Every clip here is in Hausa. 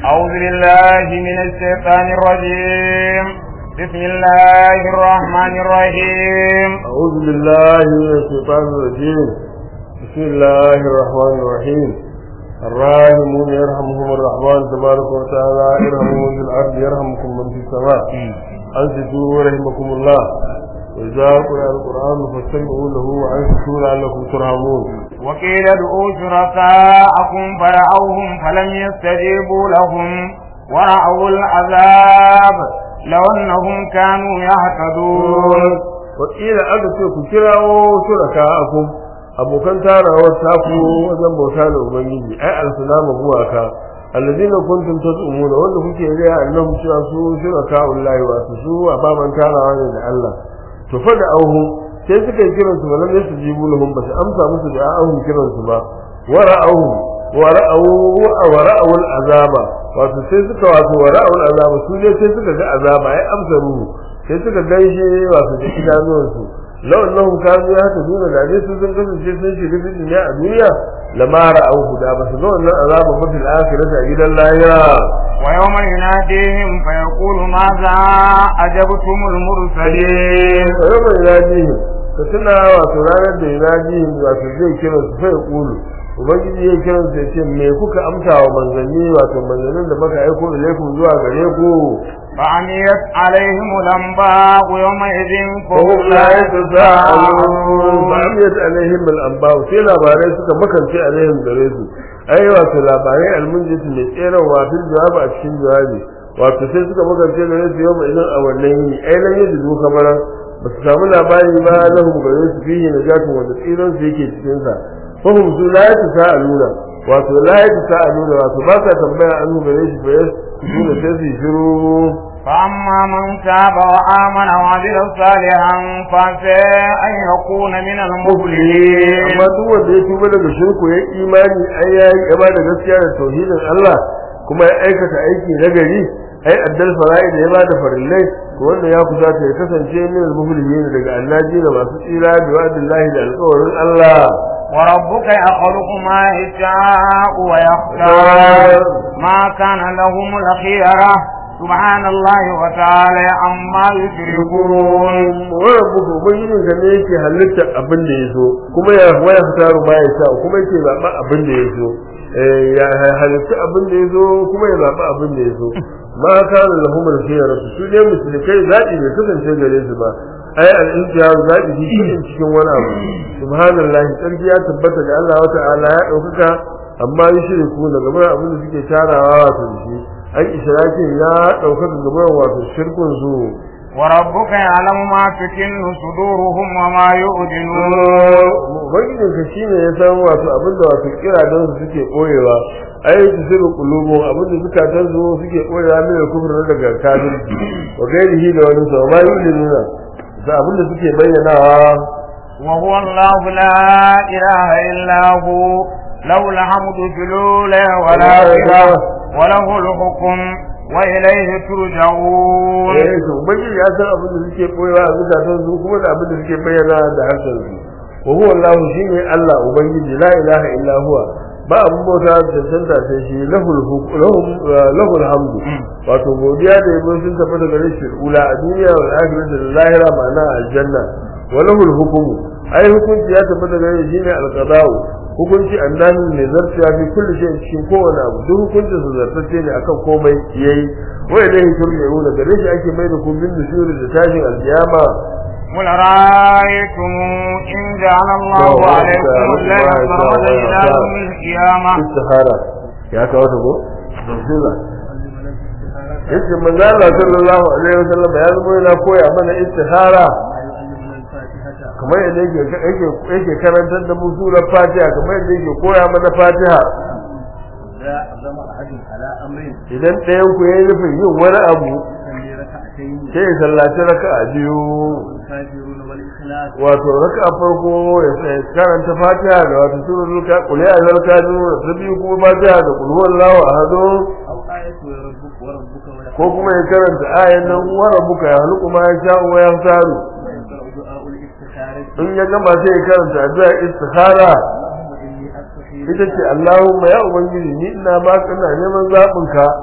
أعوذ بالله من الشيطان الرجيم بسم الله الرحمن الرحيم أعوذ بالله من الشيطان الرجيم بسم الله الرحمن الرحيم الراحمون يرحمهم الرحمن تبارك وتعالى ارحموا في الأرض يرحمكم من في السماء أنصتوا رحمكم الله وإذا قرأ القرآن فاستمعوا له وأنصتوا لعلكم ترحمون وقيل ادعوا شركاءكم فرعوهم فلم يستجيبوا لهم ورأوا العذاب لو أنهم كانوا يهتدون وقيل aka ce ku kirawo shuraka'akum abokan tarawar taku wajen bauta da ubangiji ai alsalama gumaka alladina kuntum tad'umuna wanda kuke riya annahum cewa su shuraka'ullahi wa su ababan tarawa ne da Allah to fa da auhu sai suka yi kiransu ba lalle su jibu lahum ba su amsa musu da ahun kiransu ba wara'ahu wara'ahu wara'ahu al'azaba wato sai suka wato wara'ahu al'azaba su ne sai suka ga azaba ai amsa ruhu sai suka gaishe wato da idanuwansu law annahum kanu yahtaduna da dai su sun kasance sun shiga cikin ne a duniya lama ra'ahu da ba su ga wannan azaba ba fil akhirati a gidan lahira ويوم يناديهم فيقول ماذا أجبتم المرسلين ويوم يناديهم ka tuna wato ranar da yunadihim wato zai kira su fa yaqulu ubangiji ya kira su ya ce me kuka amsa wa manzanni wato manzannin da muka aiko ilaikum zuwa gare ku فعميت عليهم الأنباء يومئذ فهم لا يتساءلون فعميت عليهم الأنباء sai labarai suka makance alaihim gare su ai wato labarai almunjiti mai tseren wato jawabi a cikin jawabi wato sai suka makance gare su yau idan a wannan yini ai lan yadda duka bara ba su samu labari ba lahum gare su fiye na jatun wanda tsiran su yake cikin sa fahim su la yatasaaluna wato la yatasaaluna wato ba sa tambaya an gare shi fa yasuna sai su yi shiru فأما من تاب وآمن وعمل صالحا فعسى أن يكون من المفلحين amma duk wanda ya tuba daga shirku ya imani ai ya yi gaba da gaskiya da tauhidin Allah kuma ya aikata aiki na gari ai addal fara'i da ya ba da farillai to wanda ya kusa ta ya kasance min al-muflihin daga annaji da masu tsira da wa'dillahi da alƙawarin Allah وربك يخلق ما يشاء ويختار ما كان لهم الخيرة سبحان الله وتعالى عما يشركون rabbuka ubangijin ka ne yake halitta abin da ya so kuma ya waya fitaru ma ya sa kuma yake zaɓa abin da ya so ya halitta abin da ya so kuma ya zaɓa abin da ya so ma kana lahum al-khiyara su ne musulkai zaɓi bai kasance gare su ba ai al-intihar zaɓi shi cikin cikin wani abu subhanallahi sarki ya tabbata da Allah wa ta'ala ya ɗaukaka amma yushriku daga bayan abin da suke tarawa wato da shi an ishrakin ya ɗaukaka gaban wato shirkun su وربك يعلم ما تكن صدورهم وما يؤذنون ubangijin ka shine ya san wato abin da wato kira don su suke koyewa ai su sirru qulubu abin da suka tan su suke koyewa ne da kufur daga kafirci wa gairihi da wani sa ma yu'linuna da abin da suke bayyanawa وهو الله لا إله إلا هو له الحمد في الأولى والآخرة وله الحكم وإليه ترجعون eh to ubangiji ya san abin da suke koyewa a zukatan su kuma da abin da suke bayyana da harshen su wa huwa Allah shine Allah ubangiji la ilaha illa huwa ba abin bauta da cancanta sai shi lahul huk- lahum lahul hamdu wato godiya da yabo sun tafi daga rashin ula a duniya wal akhirati da lahira ma'ana aljanna wa lahul hukmu ai hukunci ya tafi daga shi shine alqada'u hukunci annabi ne zartiya fi kulli shay cikin kowane abu duk hukuncin su zartacce ne akan komai yayi wai dai turja'una gare shi ake mai da kun bin nushuri da tashin alkiyama قل رأيتم إن جعل الله عليكم الليل سرمدا إلى يوم القيامة istihara ya kawo ta ko bismillah yace manzo Allah sallallahu alaihi wasallam ya zama yana koya mana istihara kamar yadda yake yake yake karantar da mu surar Fatiha kamar yadda yake koya mana Fatiha idan ɗayan ku yayi nufin yin wani abu sai ya sallaci raka'a biyu wato raka'a farko ya karanta Fatiha da wato suratul ka qul ya ayyuhal kafirun da biyu kuma Fatiha da qul huwallahu ahad ko kuma ya karanta ayan nan wa rabbuka ya halqu ma yasha'u wa yahtaru in ya gama sai ya karanta addu'a istikhara ita ce Allahumma ya ubangiji ni ina baka ina neman zabin ka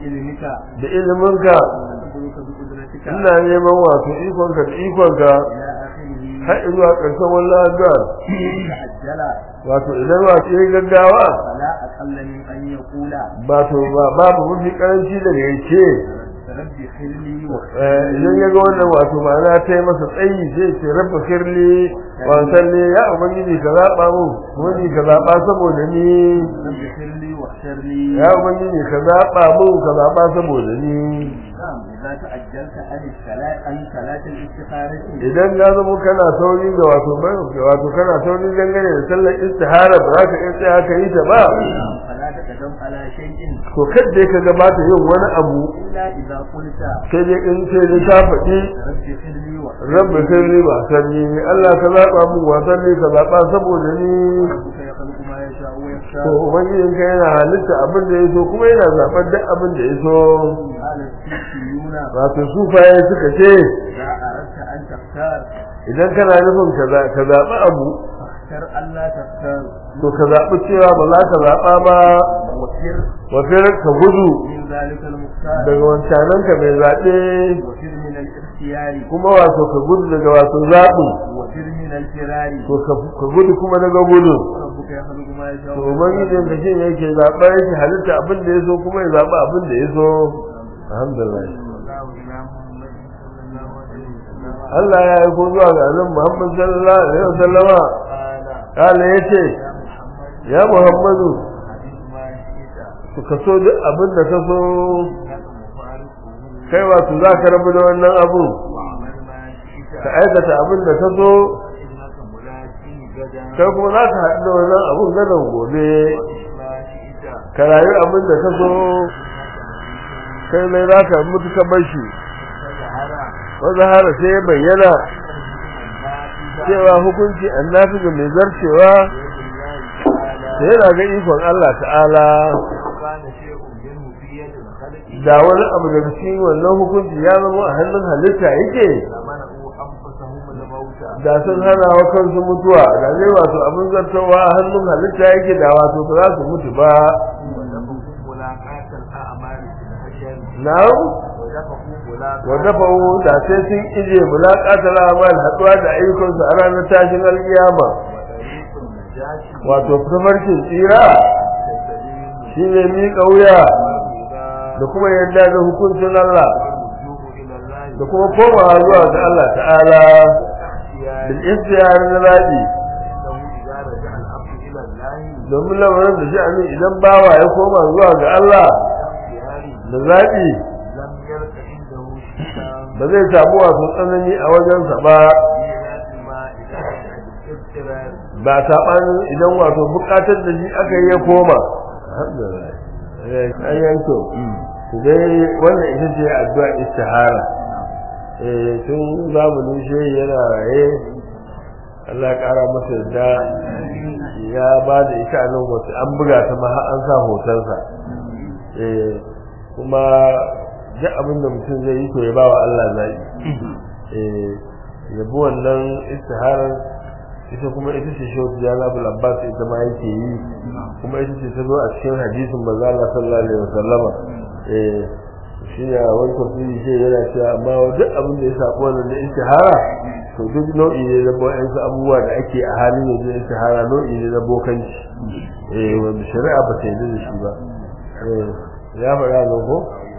بعلمك da iliminka ونسألك بقدرتك ina neman wato ikonka da ikonka إلى آخره har zuwa ƙarshen wannan addu'a تعجل wato idan wato yayi gaggawa فلا أقل من أن يقول ba to ba babu mafi karanci da yake رب خير لي idan ya ga wannan wato ma'ana ta yi masa tsayi sai ce rabba kirli wa salli ya ubangiji ka zaɓa mu wani ka zaɓa saboda ni رب خير لي واختر لي ya ubangiji ka zaɓa mu ka zaɓa saboda ni نعم إذا تأجلت عن الصلاة عن صلاة الاستخارة idan ya zama kana sauri ga wato wato kana sauri dangane da sallar istihara ba za ka iya tsaya ka yi ta ba فلا تقدم على شيء to kadda ka gabata yin wani abu إلا إذا قلت sai dai in sai dai ta faɗi رب خير لي واختر rabbi sirri ba sanni Allah ka zaɓa mu wasan ne ka zaɓa saboda ni ربك يخلق ما يشاء to ويختار ubangijin ka yana halitta abin da ya so kuma yana zaɓar duk abin da ya so قال السيسيون wato sufaye suka ce إذا أردت أن تختار idan kana nufin ka za- ka zaɓi abu فاختر ألا تختار to ka zaɓi cewa ba za ka zaɓa ba وفر wafir ka gudu من ذلك المختار daga wancanan ka mai zaɓe وفر من الاختيار kuma wato ka gudu daga wato zaɓi وفر من الفرار to ka- ka gudu kuma daga gudu ربك يخلق ما يشاء to ubangijin ka shi ne yake zaɓa yake halitta abin da ya so kuma ya zaɓa abin da ya so alhamdulillah والله إلى محمد صلى الله عليه وسلم Allah ya aiko zuwa ga annabi Muhammad sallallahu alaihi wasallama قال kala yace يا محمد ya Muhammadu حديث ما شئت to ka so duk abin da ka so إنك مفارقه kai wato za ka rabu da wannan abu واعمل ما شئت ka aikata abin da ka so إنك ملاقي غدا kai kuma za ka haɗu da wannan abun gadon gobe ما شئت ka rayu abin da ka so kai mai za ka mutu ka bar shi فظهر wanda har sai ya bayyana النافذة cewa hukunci annabi ga mai zarcewa بيد الله تعالى sai yana ga ikon Allah ta'ala كان شيء منه في يد الخلق da wani abu daga cikin wannan hukunci ya zama a hannun halitta yake لمنعوا أنفسهم الموت da sun hana wa kansu mutuwa da zai wato abin zartawa a hannun halitta yake da wato ba za su mutu ba ودفعوا ملاقاة الأعمال في الحشر na'am ودفعوا ملاقاة wa dafa'u da sai sun ije mulaqatal amal haduwa da ayyukansu a ranar tashin alkiyama وطريق النجاة wato tafarkin tsira والتسليم shine miƙa wuya والرضا da kuma yadda da hukuncin Allah والرجوع إلى الله da kuma komawa zuwa ga Allah ta'ala باختيار bil istiyar na zaɓi أنه إذا رجع الأمر إلى الله domin lamarin da sha'ani idan bawa ya koma zuwa ga Allah باختيار da zaɓi لم يرك عنده شيئا ba zai samu wasu tsanani a wajensa ba بذات ما إذا كان الاضطرار ba saɓanin idan wato buƙatar da shi aka yi ya koma alhamdulillah eh an yanko to dai wannan ita ce addu'a istihara eh tun zamanin shi yana raye Allah ya ƙara masa yadda ya ba da ita a nan wata an buga ta ma har an sa hotonsa eh kuma duk abin da mutum zai yi to ya ba wa Allah zai eh yabi wannan istiharar ita kuma ita ce shi wata jana abu labbas ita ma yake yi kuma ita ce ta zo a cikin hadisin manzo Allah sallallahu alaihi wasallama eh shi ne wani tafsiri shi yana cewa amma duk abin da ya sako wannan da istihara to duk nau'i ne na boyansu abubuwa da ake a halin yanzu na istihara nau'i ne na bokanci eh wanda shari'a ba ta yarda da shi ba eh ya faɗa nan ko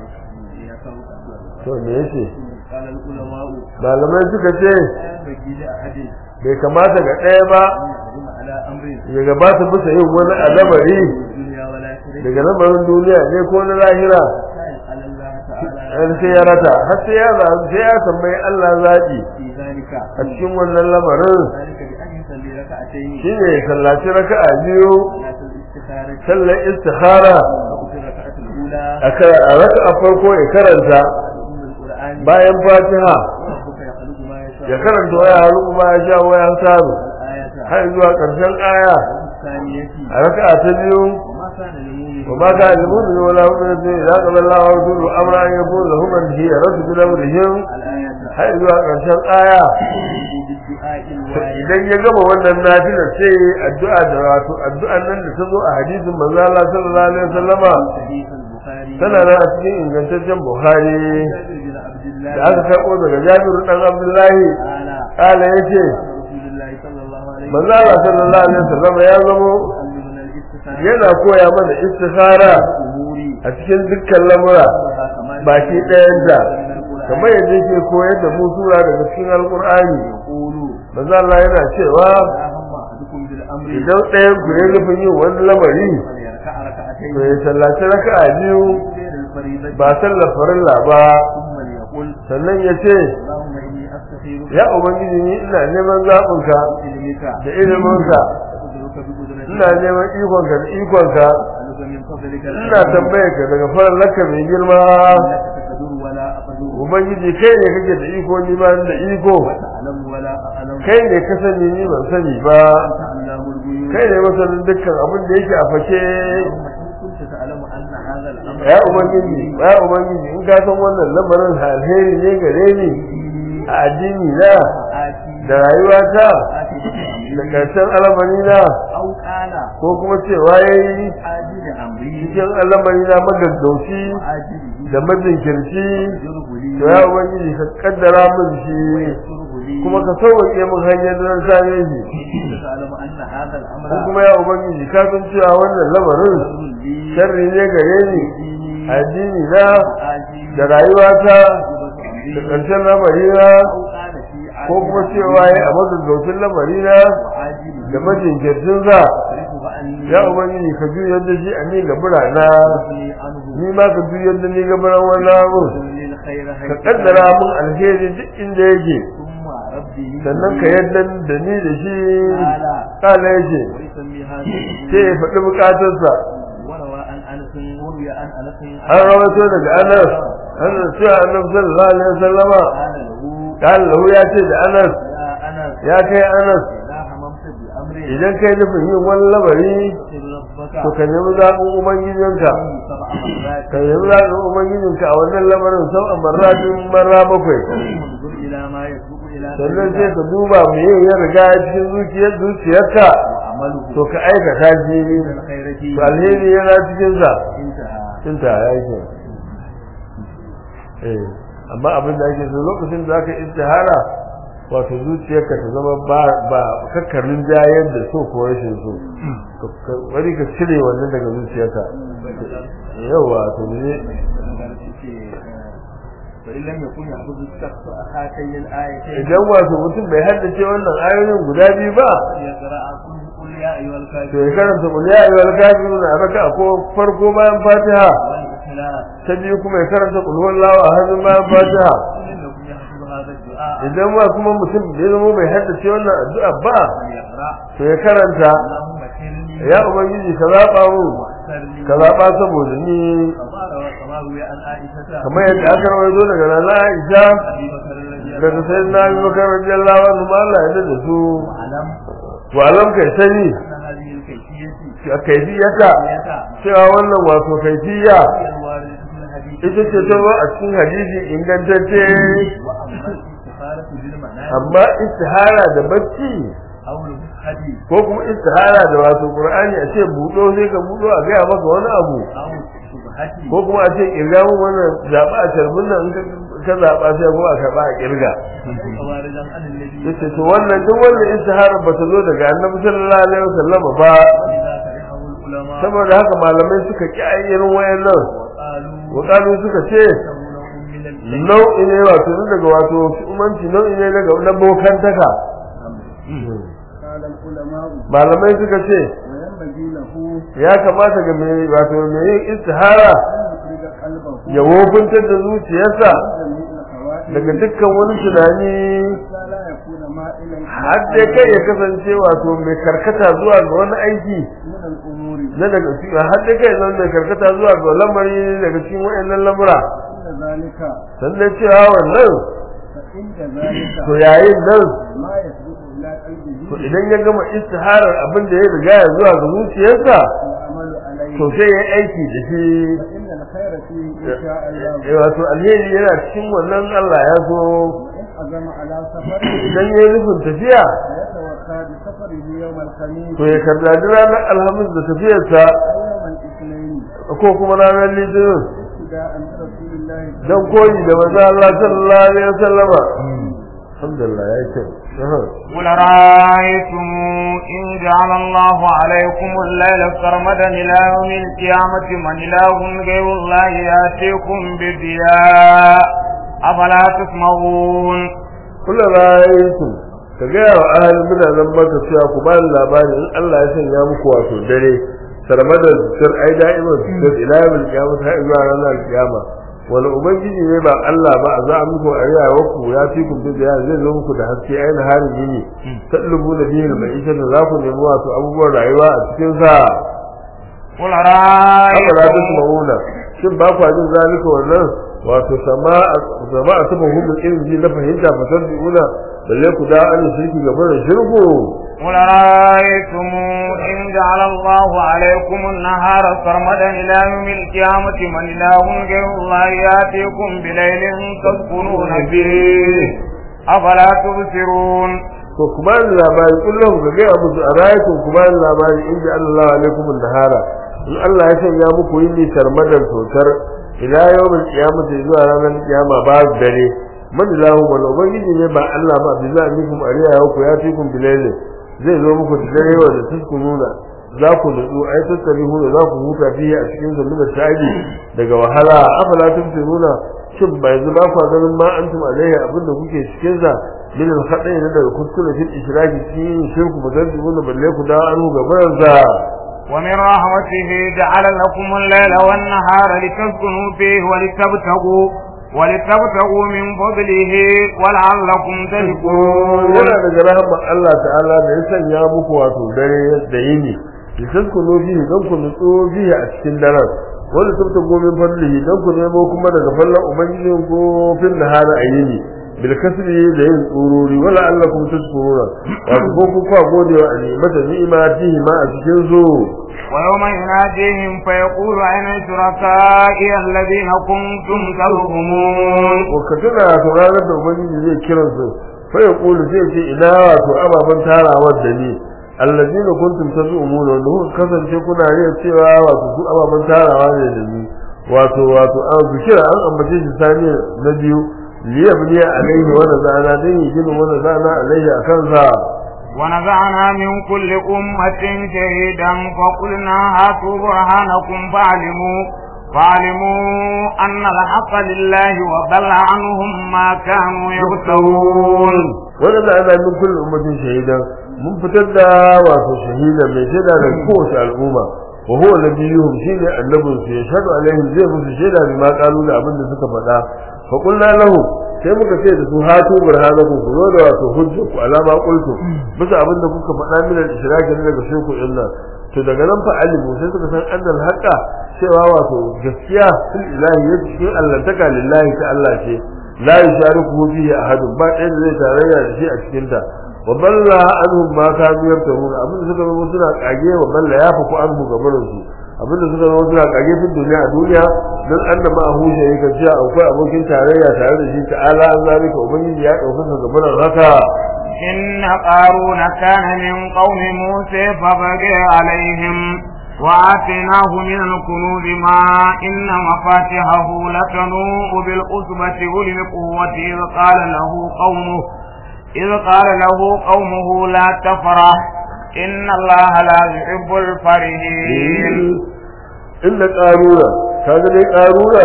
to me yace قال العلماء malamai suka ce لا ينبغي لأحد bai kamata ga ɗaya ba أن يقدم على أمر ya gabata bisa yin wani al'amari الدنيا والآخرة daga lamarin duniya ne ko na lahira حتى يسأل الله تعالى har sai ya rata har sai ya zaɓi sai ya tambayi Allah zaɓi في ذلك a cikin wannan lamarin ذلك بأن يصلي ركعتين shine ya sallaci raka'a biyu صلاة الاستخارة sallar istikhara أو في الركعة الأولى a kara- a raka'a farko ya karanta أم القرآن bayan fatiha وربك يخلق ما يشاء ya karanta waya halu kuma ya sha waya samu الآية har zuwa ƙarshen aya الثانية a raka'a ta biyu وما كان لمؤمن وما كان لمؤمن ولا مؤمنة إذا قضى الله ورسوله أمرا أن يكون لهم من هي رد بأمرهم الآية har zuwa ƙarshen aya بالدعاء to الواحد idan ya gama wannan nafila sai ya yi addu'a da wato addu'an nan da ta zo a hadisin manzo Allah sallallahu alaihi wasallama حديث البخاري tana nan a cikin ingantaccen buhari جابر بن عبد الله da aka karɓo daga jabiru ɗan abdullahi قال ƙala ya ce رسول الله صلى الله عليه manzo Allah sallallahu alaihi wasallam ya zamo يعلمنا الاستخارة yana koya mana istikhara الأمور a cikin dukkan lamura كما baki ɗayan da من القرآن kamar yadda yake koyar da mu sura daga cikin alqur'ani يقول manzo Allah yana cewa لا هم أحدكم بالأمر idan ɗayan ku ya nufin yin wani lamari فليركع ركعتين to ya sallaci raka'a biyu غير الفريضة ba sallar farilla ba ثم ليقول sannan ya ce اللهم إني أستخيرك ya ubangiji ni ina neman zaɓinka بعلمك da iliminka أقدرك بقدرتك ina neman ikonka da ikonka أسألك من فضلك ina tambayar ka daga farallaka mai girma إنك تقدر ولا أقدر ubangiji kai ne kake da iko ni ba ni da iko وتعلم ولا أعلم kai ne ka sani ni ban sani ba أنت علام الغيوب kai ne masanin dukkan abin da yake a fake اللهم إن كنت تعلم أن هذا الأمر ya ubangiji ya ubangiji in ka san wannan lamarin alheri ne gare ni a addini na آتي da rayuwata آتي da karshen al'amari na أو قال ko kuma cewa yayi آجل أمري cikin al'amari na magaggauci وآجله da majinkirci يجره لي to ya ubangiji ka kaddara min shi ويسره لي kuma ka sauke min hanyar da zan same shi كنت تعلم أن هذا الأمر ko kuma ya ubangiji ka san cewa wannan lamarin شر لي sharri ne gare ni ديني addini na وآجلي da rayuwata وجبة da أمري ƙarshen lamari na أو قال في ko kuma عاجله cewa ya a magaggaucin lamari na وعاجله da majinkircin sa صرفه عني ya ubangiji ka juyar da shi a ni ga birana وصرفني عنه ni ma ka juyar da ni ga biran wannan abu وصرفني الخير ka حيث kaddara min alheri duk inda yake ثم ربي sannan ka yadda da ni da shi قال kala yake ويسمي هذا sai ya faɗi bukatarsa وروى عن انس وروي عن انس an rawaito daga anas an cewa annabi sallallahu alaihi wasallama قال له kan lahu ya ce da anas يا انس ya kai anas اذا هممت بامر idan kai nufin yin wani lamari فاغفر ربك to ka nemi zaɓin ubangijinka فيه سبع مرات ka nemi zaɓin ubangijinka a wannan lamarin sau a marratin marra bakwai انظر الى ما يسبق الى sannan sai ذلك ka duba me yin ya riga ya cikin zuciyar zuciyarka وعمله to ka aikata shi من الخير to فيه alheri yana cikin sa انتهى cinta ya yi eh amma abin da ake so lokacin da aka istihara wato zuciyarka ta zama ba ba kakkarin jayar da so ko rashin so Ka- wani ka cire wannan daga zuciyarka yawa to ne فإن لم يكن يحفظ الشخص هاتين الآيتين idan wato mutum bai haddace wannan ayoyin guda biyu ba يقرأ قل يا أيها to ya الكافرون karanta qul ya ayyuhal kafirun a raka ko farko bayan fatiha والإخلاص ta biyu kuma ya karanta qul huwallahu ahad bayan fatiha إن لكم يحفظ هذا الدعاء idan ma kuma mutum bai zama bai haddace wannan addu'a ba فليقرأ to ya karanta اللهم كرني ya ubangiji ka zaba mu واحسر لي ka zaba saboda ni كما روى كما روي عن عائشة kamar yadda aka rawaito daga nana Aisha أبي بكر الذي daga sayyidina Abu Bakar radiyallahu anhu ma Allah ya da su واعلم to alam kai sani أن هذه الكيفية a kaifiyata كيفية cewa wannan wato kaifiya هي الواردة في الحديث ita ce ta zo a cikin hadisi ingantacce وأما الاستخارة بالمنام amma istihara da bacci أو الحديث ko kuma istihara da wato qur'ani a ce budo sai ka budo a gaya maka wani abu أو الشبهة ko kuma a ce kirga mun wannan zaba a tarbin nan in ka ka zaba sai ko a karba a kirga واردا عن النبي yace to wannan duk wannan istihara ba ta zo daga annabi sallallahu alaihi wasallam ba ولذا كرهه العلماء saboda haka malamai suka ki irin wayannan وقالوا wakalu suka ce إنه نوع من البدع nau'i ne wato ne daga wato umanci nau'i ne daga na bokantaka قال العلماء malamai suka ce وينبغي له ya kamata ga mai wato mai yin istihara أن يخرج قلبه ya wofintar da zuciyarsa من جميع الخواتم daga dukkan wani tunani حتى لا يكون مائلا har dai kai ya kasance wato mai karkata zuwa ga wani aiki من الأمور na daga cikin har dai kai zan mai karkata zuwa ga lamari daga cikin wayannan lamura إن ذلك sannan cewa wannan فإن ذلك to yayin nan ما يسبق إلى to قلبه idan ya gama istiharar abin da ya riga ya zuwa ga zuciyarsa والعمل عليه to sai ya aiki da shi فإن الخير فيه إن شاء الله Eh, wato alheri yana cikin wannan Allah ya so وإن عزم على سفر idan ya yi nufin tafiya فيتوخى بسفره يوم الخميس to ya kardaji ranar alhamis da tafiyarsa أو يوم الاثنين ko kuma ranar litinin ابتداء رسول الله dan koyi da manzo Allah sallallahu alaihi wasallama alhamdulillah ya ce قل رأيتم إن جعل الله عليكم الليل سرمدا إلى يوم القيامة من إله غير الله يأتيكم بضياء أفلا تسمعون kula ra'aytum ka ga wa ahli mutanen maka cewa ku ba ni labari in Allah ya sanya muku wato dare sarmadan sir ai da'iman sir ila yawmil qiyamah har zuwa ranar kiyama wani ubangiji ne ba Allah ba a za a muku a yawa ku ya fi ku da ya zai zo muku da haske aina harin yini tallubu da bihin mai ita da za ku nemi wato abubuwan rayuwa a cikin sa قل haka za ta رأيتم mauna shin ba kwa jin zalika wannan wato sama'a sama'a ta mahudu irin ji na fahimta fasar bi'una balle ku da an shirki gaba da shirku قل رأيتم إن جعل الله عليكم النهار سرمدا إلى يوم القيامة من إله غير الله يأتيكم بليل تسكنون فيه أفلا تبصرون to kuma ni labari kullum ga gaya musu a rayakun kuma ni labari inda Allah alaikum nahara in Allah ya sanya muku yin sarmadan totar ila yawmin qiyamati zuwa ranar kiyama ba dare man lahu wal ubangiji ne ba Allah ba bi za mikum ariya ya ku ya fikum bilailin zai zo muku da dare wa da tuskununa za ku nutsu ai tattalihu da za ku huta fiye a cikin zulmi da taji daga wahala afala tumtiruna shin ba yanzu ba ku ganin ma antum alaihi abinda kuke cikin sa min al-khata'i na daga kuskure fil ishraki cikin shirku mutaddibuna balle ku da anu gaban sa ومن رحمته جعل لكم الليل والنهار لتسكنوا فيه ولتبتغوا ولتبتغوا من فضله ولعلكم تشكرون yana daga rahama Allah ta'ala da ya sanya muku wato dare da yini litaskunu bihi dan ku nutsu bihi a cikin daren wanda tabta gomin fadlihi dan ku nemo kuma daga fallan ubangijin ku fil nahari ayini bil kasbi da yin tsururi wala allakum tashkuruna wato ko ku kwa godewa a ni'mata ni'matihi ma a cikin zo ويوم يناديهم فيقول أين شركائي الذين كنتم تزعمون ko ka tuna to ranar da ubangiji zai kiran su fa ya kulu zai ce ina wato ababen tarawar da ni allazina kuntum tazumuna wanda kuka kasance kuna riya cewa wato su ababen tarawa ne da ni wato wato an zikira an ambace shi sani na biyu liya biya alaihi wa nazana dan yi gina wa nazana alaihi akan sa ونزعنا من كل أمة شهيدا فقلنا هاتوا برهانكم فاعلموا فاعلموا أن الحق لله وضل عنهم ما كانوا يفترون wanda ana min kullu ummatin shahidan mun fitar da wato shahida mai shaida da kowace al'umma wa huwa nabiyuhum shine annabin su yashhadu alaihim zai musu shaida bi ma qalu da abin da suka faɗa fa qulna lahu sai muka ce da su hatu burhanakum ku zo da wato hujja ku alama qultu bisa abin da kuka faɗa min al-ishraki ne daga shirku illa to daga nan fa alimu sai suka san annal haqa cewa wato gaskiya fil ilahi yake cikin Allah taka lillahi ta Allah ce la yushariku fihi ahadun ba ɗaya da zai tarayya da shi a cikin ta wa balla anhum ma kanu yaftarun abin da suka zama suna kage wa balla ya faku anhu gabarin su abin da suka zama suna kage tun duniya a duniya dan annama a hushe yake cewa akwai abokin tarayya tare da shi ta'ala an zalika ubangiji ya ɗaukaka gabarin haka إن قارون كان من قوم موسى فبغى عليهم وآتيناه من الكنوز ما إن مفاتحه لتنوء بالعصبة أولي القوة إذ قال له قومه إذ قال له قومه لا تفرح إن الله لا يحب الفرحين inda ƙarura kaga dai ƙarura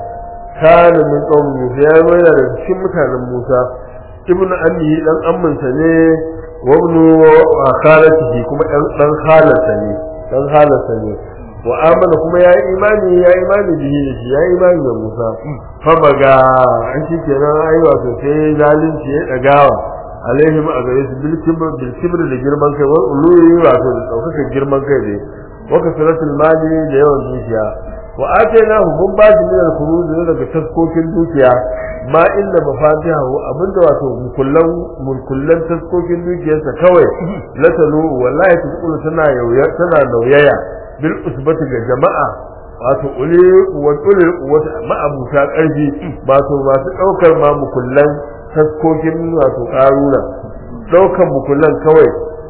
kana min qawmi Musa ya mai da cikin mutanen Musa ibn Ali dan ammansa ne wa ibn khalatihi kuma dan dan khalata ne dan khalata ne wa amana kuma ya imani ya imani bihi da shi ya imani da Musa fa baga an shi kenan ai wato sai zalunci ya dagawa alaihim a gare su bil kibr bil kibr da girman kai wa uluyi wato da daukaka girman kai ne wa kasratul mali da yawan dukiya wa atainahu mun ba shi min al-khuruz daga taskokin dukiya ma inda mafatihahu abinda wato mukullan mukullan taskokin dukiyarsa kawai la talu wallahi tukulu tana yauya tana nauyaya bil usbati ga jama'a wato uli wa uli wata ma'abuta karfi wato masu daukar ma mukullan taskokin wato karuna daukan mukullan kawai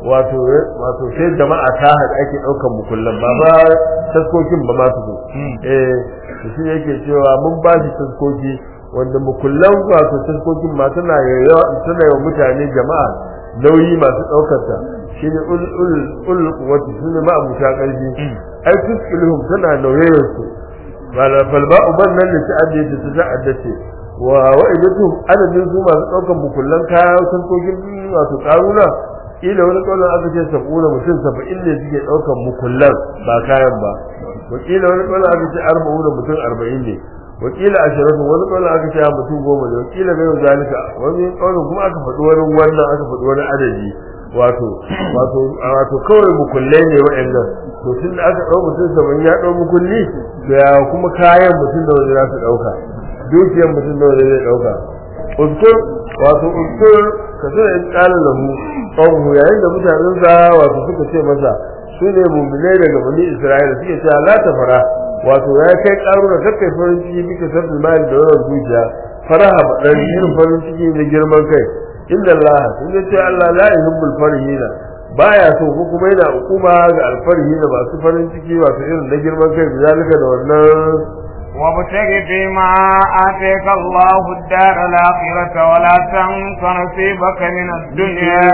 wato wato sai jama'a ta haɗa ake ɗaukan mukullan ba ba taskokin ba ma su zo eh to shi yake cewa mun ba shi taskoki wanda mukullan wato taskokin ma tana yawa tana yawa mutane jama'a nauyi masu ɗaukar ta shine ul ul ul quwwati shine ma abuta ƙarfi ai tuskilhum tana nauyayar su wala falba'u bannan da ta'addi ta ta'addace wa wa'idatuhum adadin su masu ɗaukar mukullan kaya taskokin wato ƙaruna ila wani kaunar aka ce sab'una mutum saba'in ne suke ɗaukar mukullan ba kayan ba wakila wani kaunar aka ce arba'una mutum arba'in ne wakila ashiratu wani kaunar aka ce mutum goma ne wakila bai yau zalika wani kaunar kuma aka faɗi wani wannan aka faɗi wani adadi wato wato wato kawai mukullai ne wa'annan to tun da aka ɗau mutum saba'in ya ɗau mukulli to ya kuma kayan mutum da wani za su ɗauka dukiyar mutum da wani zai ɗauka uskur wato uskur ka zo in ƙara lahu ƙaunu yayin da mutanen sa wato suka ce masa su ne muminai daga bani isra'ila suke cewa la ta fara wato ya kai ƙaru da kakkai farin ciki bika sabbin mali da wannan zuciya faraha baɗan irin farin ciki na girman kai inda Allah sun ce ce Allah la yuhibbul farihina baya so ko kuma yana hukuma ga alfarihina masu farin ciki wato irin na girman kai bizalika da wannan وابتغ فيما آتيك الله الدار الآخرة ولا تنس نصيبك من الدنيا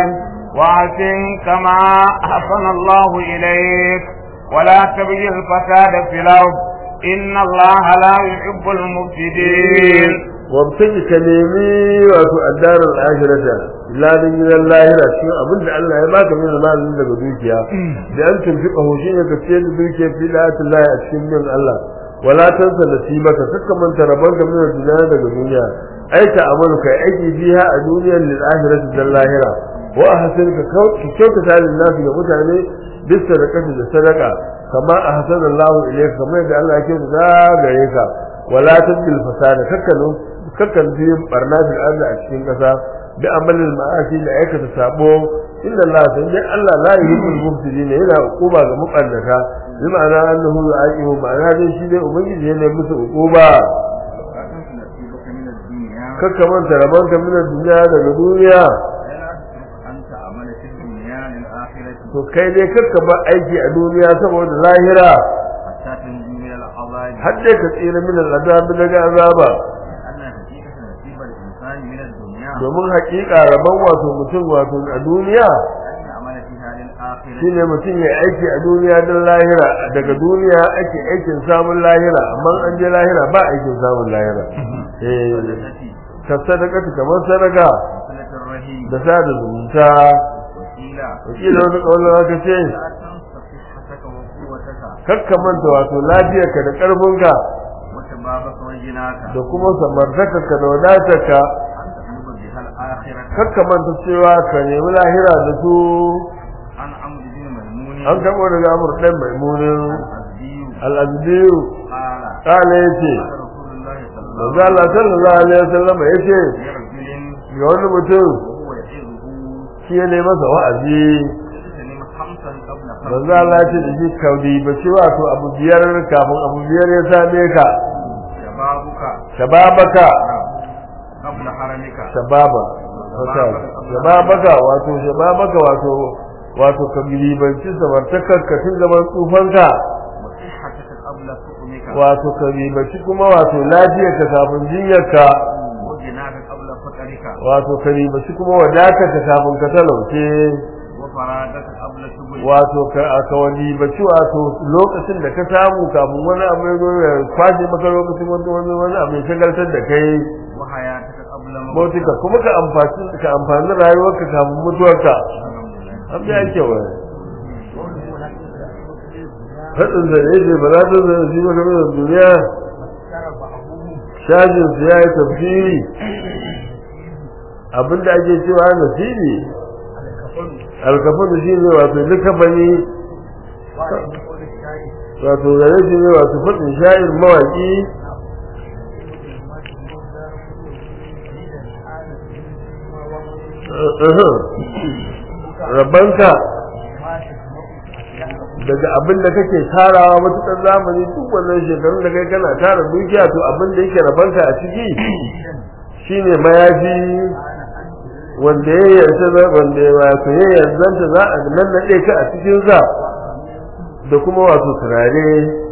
وأحسن كما أحسن الله إليك ولا تبغي الفساد في الأرض إن الله لا يحب المفسدين wabtaji ka nemi wato addarar ahirata ladin gidan lahira cikin abin da Allah ya baka min malin daga dukiya da an tunfiqa ho shine ka ce da dukiya fi la'atillahi a cikin bin Allah wala tansa nasibaka kakka manta rabon ka min duniya daga duniya ai ta amalu kai aiki biha a duniyar lil ahirati dal lahira wa ahsin ka kyautata lin nasu ga mutane bis sadaqati da sadaqa kama ahsana Allah ilayka kamar yadda Allah ya kyautata gare ka wala tabdil fasada kakkanu kakkan biyin barna fil ardi a cikin kasa bi amalil ma'asi da aikata sabo inda Allah sai dai Allah la yuhibbul mufsidin yana hukuma ga mubannata bi ma'ana annahu yu'aqibu ma'ana dai shi dai ubangiji yana musu hukuma kakka manta rabon ka min duniya daga duniya to kai dai kakka ba aiki a duniya saboda lahira har dai ka tsira min al'azab daga azaba domin haƙiƙa rabon wato mutum wato a duniya shine mutum ya aiki a duniya don lahira daga duniya ake aikin samun lahira amma an je lahira ba aikin samun lahira ka sadaka kamar sadaka da sada zumunta wakila wani ƙaunar aka ce kakka manta wato lafiyarka da ƙarfinka da kuma samartakarka da wadatarka kakka manta cewa ka nemi lahira da su an taɓo daga amur ɗan maimunin al'abdiyu ƙala ya ce manzo Allah sallallahu alaihi wasallam ya ce ga wani mutum shi ya nema masa wa'azi manzo Allah ya ce da shi kaudi ba shi wato abu biyar kafin abu biyar ya same ka shababaka shababa shababaka wato shababaka wato wato ka ribanci samartakar ka tun zaman tsufanka wato ka ribanci kuma wato lafiyar ka kafin jinyar ka wato ka ribanci kuma wadatar ka kafin ka talauce wato ka aka wani baci wato lokacin da ka samu kafin wani abu ya zo ya kwashe maka lokacin wani wani wani abu ya shagaltar da kai mautika kuma ka amfani ka amfani rayuwarka kafin mutuwarka an ga yake wa hadin da yake ba za ta zai shi maka mai duniya shajin su ya yi tafsiri abinda ake cewa nasibi alkafin shi ne wato likafani wato gare shi ne wato faɗin sha'ir mawaƙi rabanka daga abin da kake tarawa matuƙar zamani duk wannan shekarun da kai kana tara dukiya to abin da yake rabanka a ciki shine mayafi wanda ya yarda wanda ya wato ya yarzanta za a nannaɗe ka a cikin sa da kuma wato turare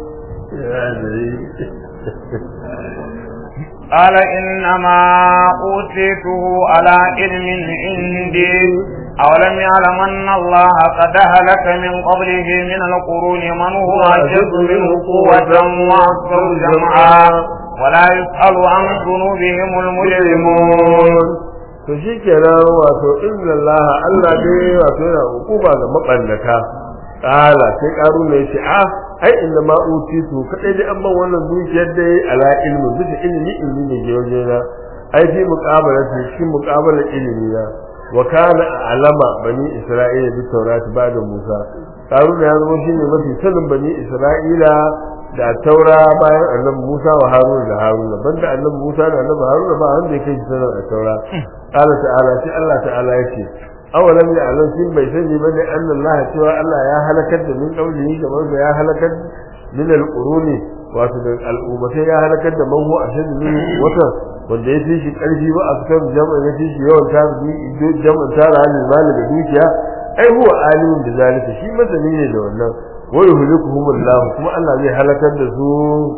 قال إنما أوتيته على علم عندي أولم يعلم أن الله قد أهلك من قبله من القرون من هو أشد منه قوة وأكثر جمعا ولا يسأل عن ذنوبهم المجرمون to shi kenan wato inna Allah Allah dai wato yana hukuma ga mabannata kala sai karu ne shi a ai inda ma utitu kadai dai an ban wannan dukiyar dai ala ilmi bisa ilimi ilmi ne ke waje na ai fi muqabala shi muqabala ilimi na wa kana alama bani isra'ila bi tawrat ba'da musa karu ne ya zama shine mafi sanin bani isra'ila da taura bayan annabi Musa wa Haruna da Haruna banda annabi Musa da annabi Haruna ba wanda yake shi sanar da taura qala ta'ala sai Allah ta'ala yake awalam ya alam shi bai sani ba ne Allah cewa Allah ya halakar da min kaulihi kamar da ya halakar min al-quruni wato da al'ummatai ya halakar da man huwa ashadu min wata wanda ya fi shi karfi ba a fitar jama'a ya fi shi yawan tara jama'a tara halin mali da dukiya ai huwa alimin da zalika shi masani ne da wannan wa yuhlikuhum Allah kuma Allah zai halakar da su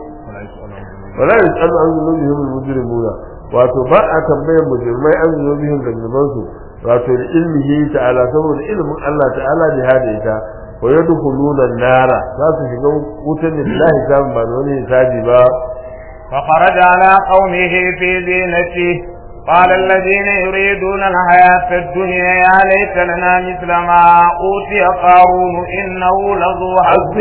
wala yasalu an zunubihim al-mujrimuna wato ba a tambayar mujrimai an zunubihim da zunubansu wato da ilmihi ta'ala saboda ilmin Allah ta'ala da hada ita wa yadkhuluna an-nara za su shiga wutar lillahi ta ba da wani hisabi ba فخرج على قومه في زينته قال الذين يريدون الحياة الدنيا يا ليت لنا مثل ما أوتي قارون إنه لذو حظ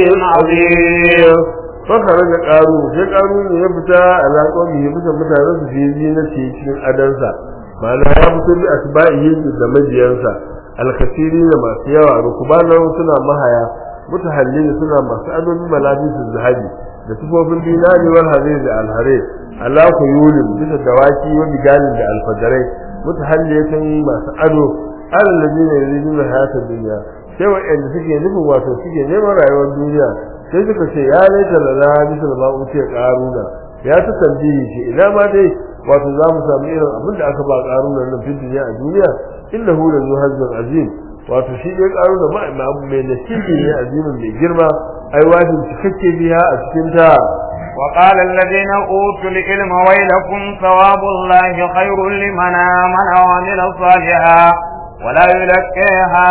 عظيم فخرج قارون sai قارون ya fita ala qawmihi bisa mutanen su fi zinati cikin adansa ma'ana ya fito bi asba'ihi da majiyansa alkasiri da masu yawa rukubanan suna mahaya mutahallin suna masu adon malabisu zahabi da tufofin dinari wal harir da alhare ala kuyulin bisa dawaki wa bigalin da alfajarai mutahalliyatan masu ado alladina yuriduna hayata dunya sai wa'anda suke nufin wato suke neman rayuwar duniya sai suka ce ya laita lana bisa da ma'uce karuna ya ta tambayi shi ina ma dai wato za mu samu irin abin da aka ba karuna nan fi duniya a duniya innahu la zu hazzun azim wato shi dai karuna ba ma abu mai nasibi ne azimin mai girma ai wajin cikakke biya a cikin ta وقال الذين أوتوا العلم ويلكم ثواب الله خير لمن آمن وعمل صالحا ولا يلقيها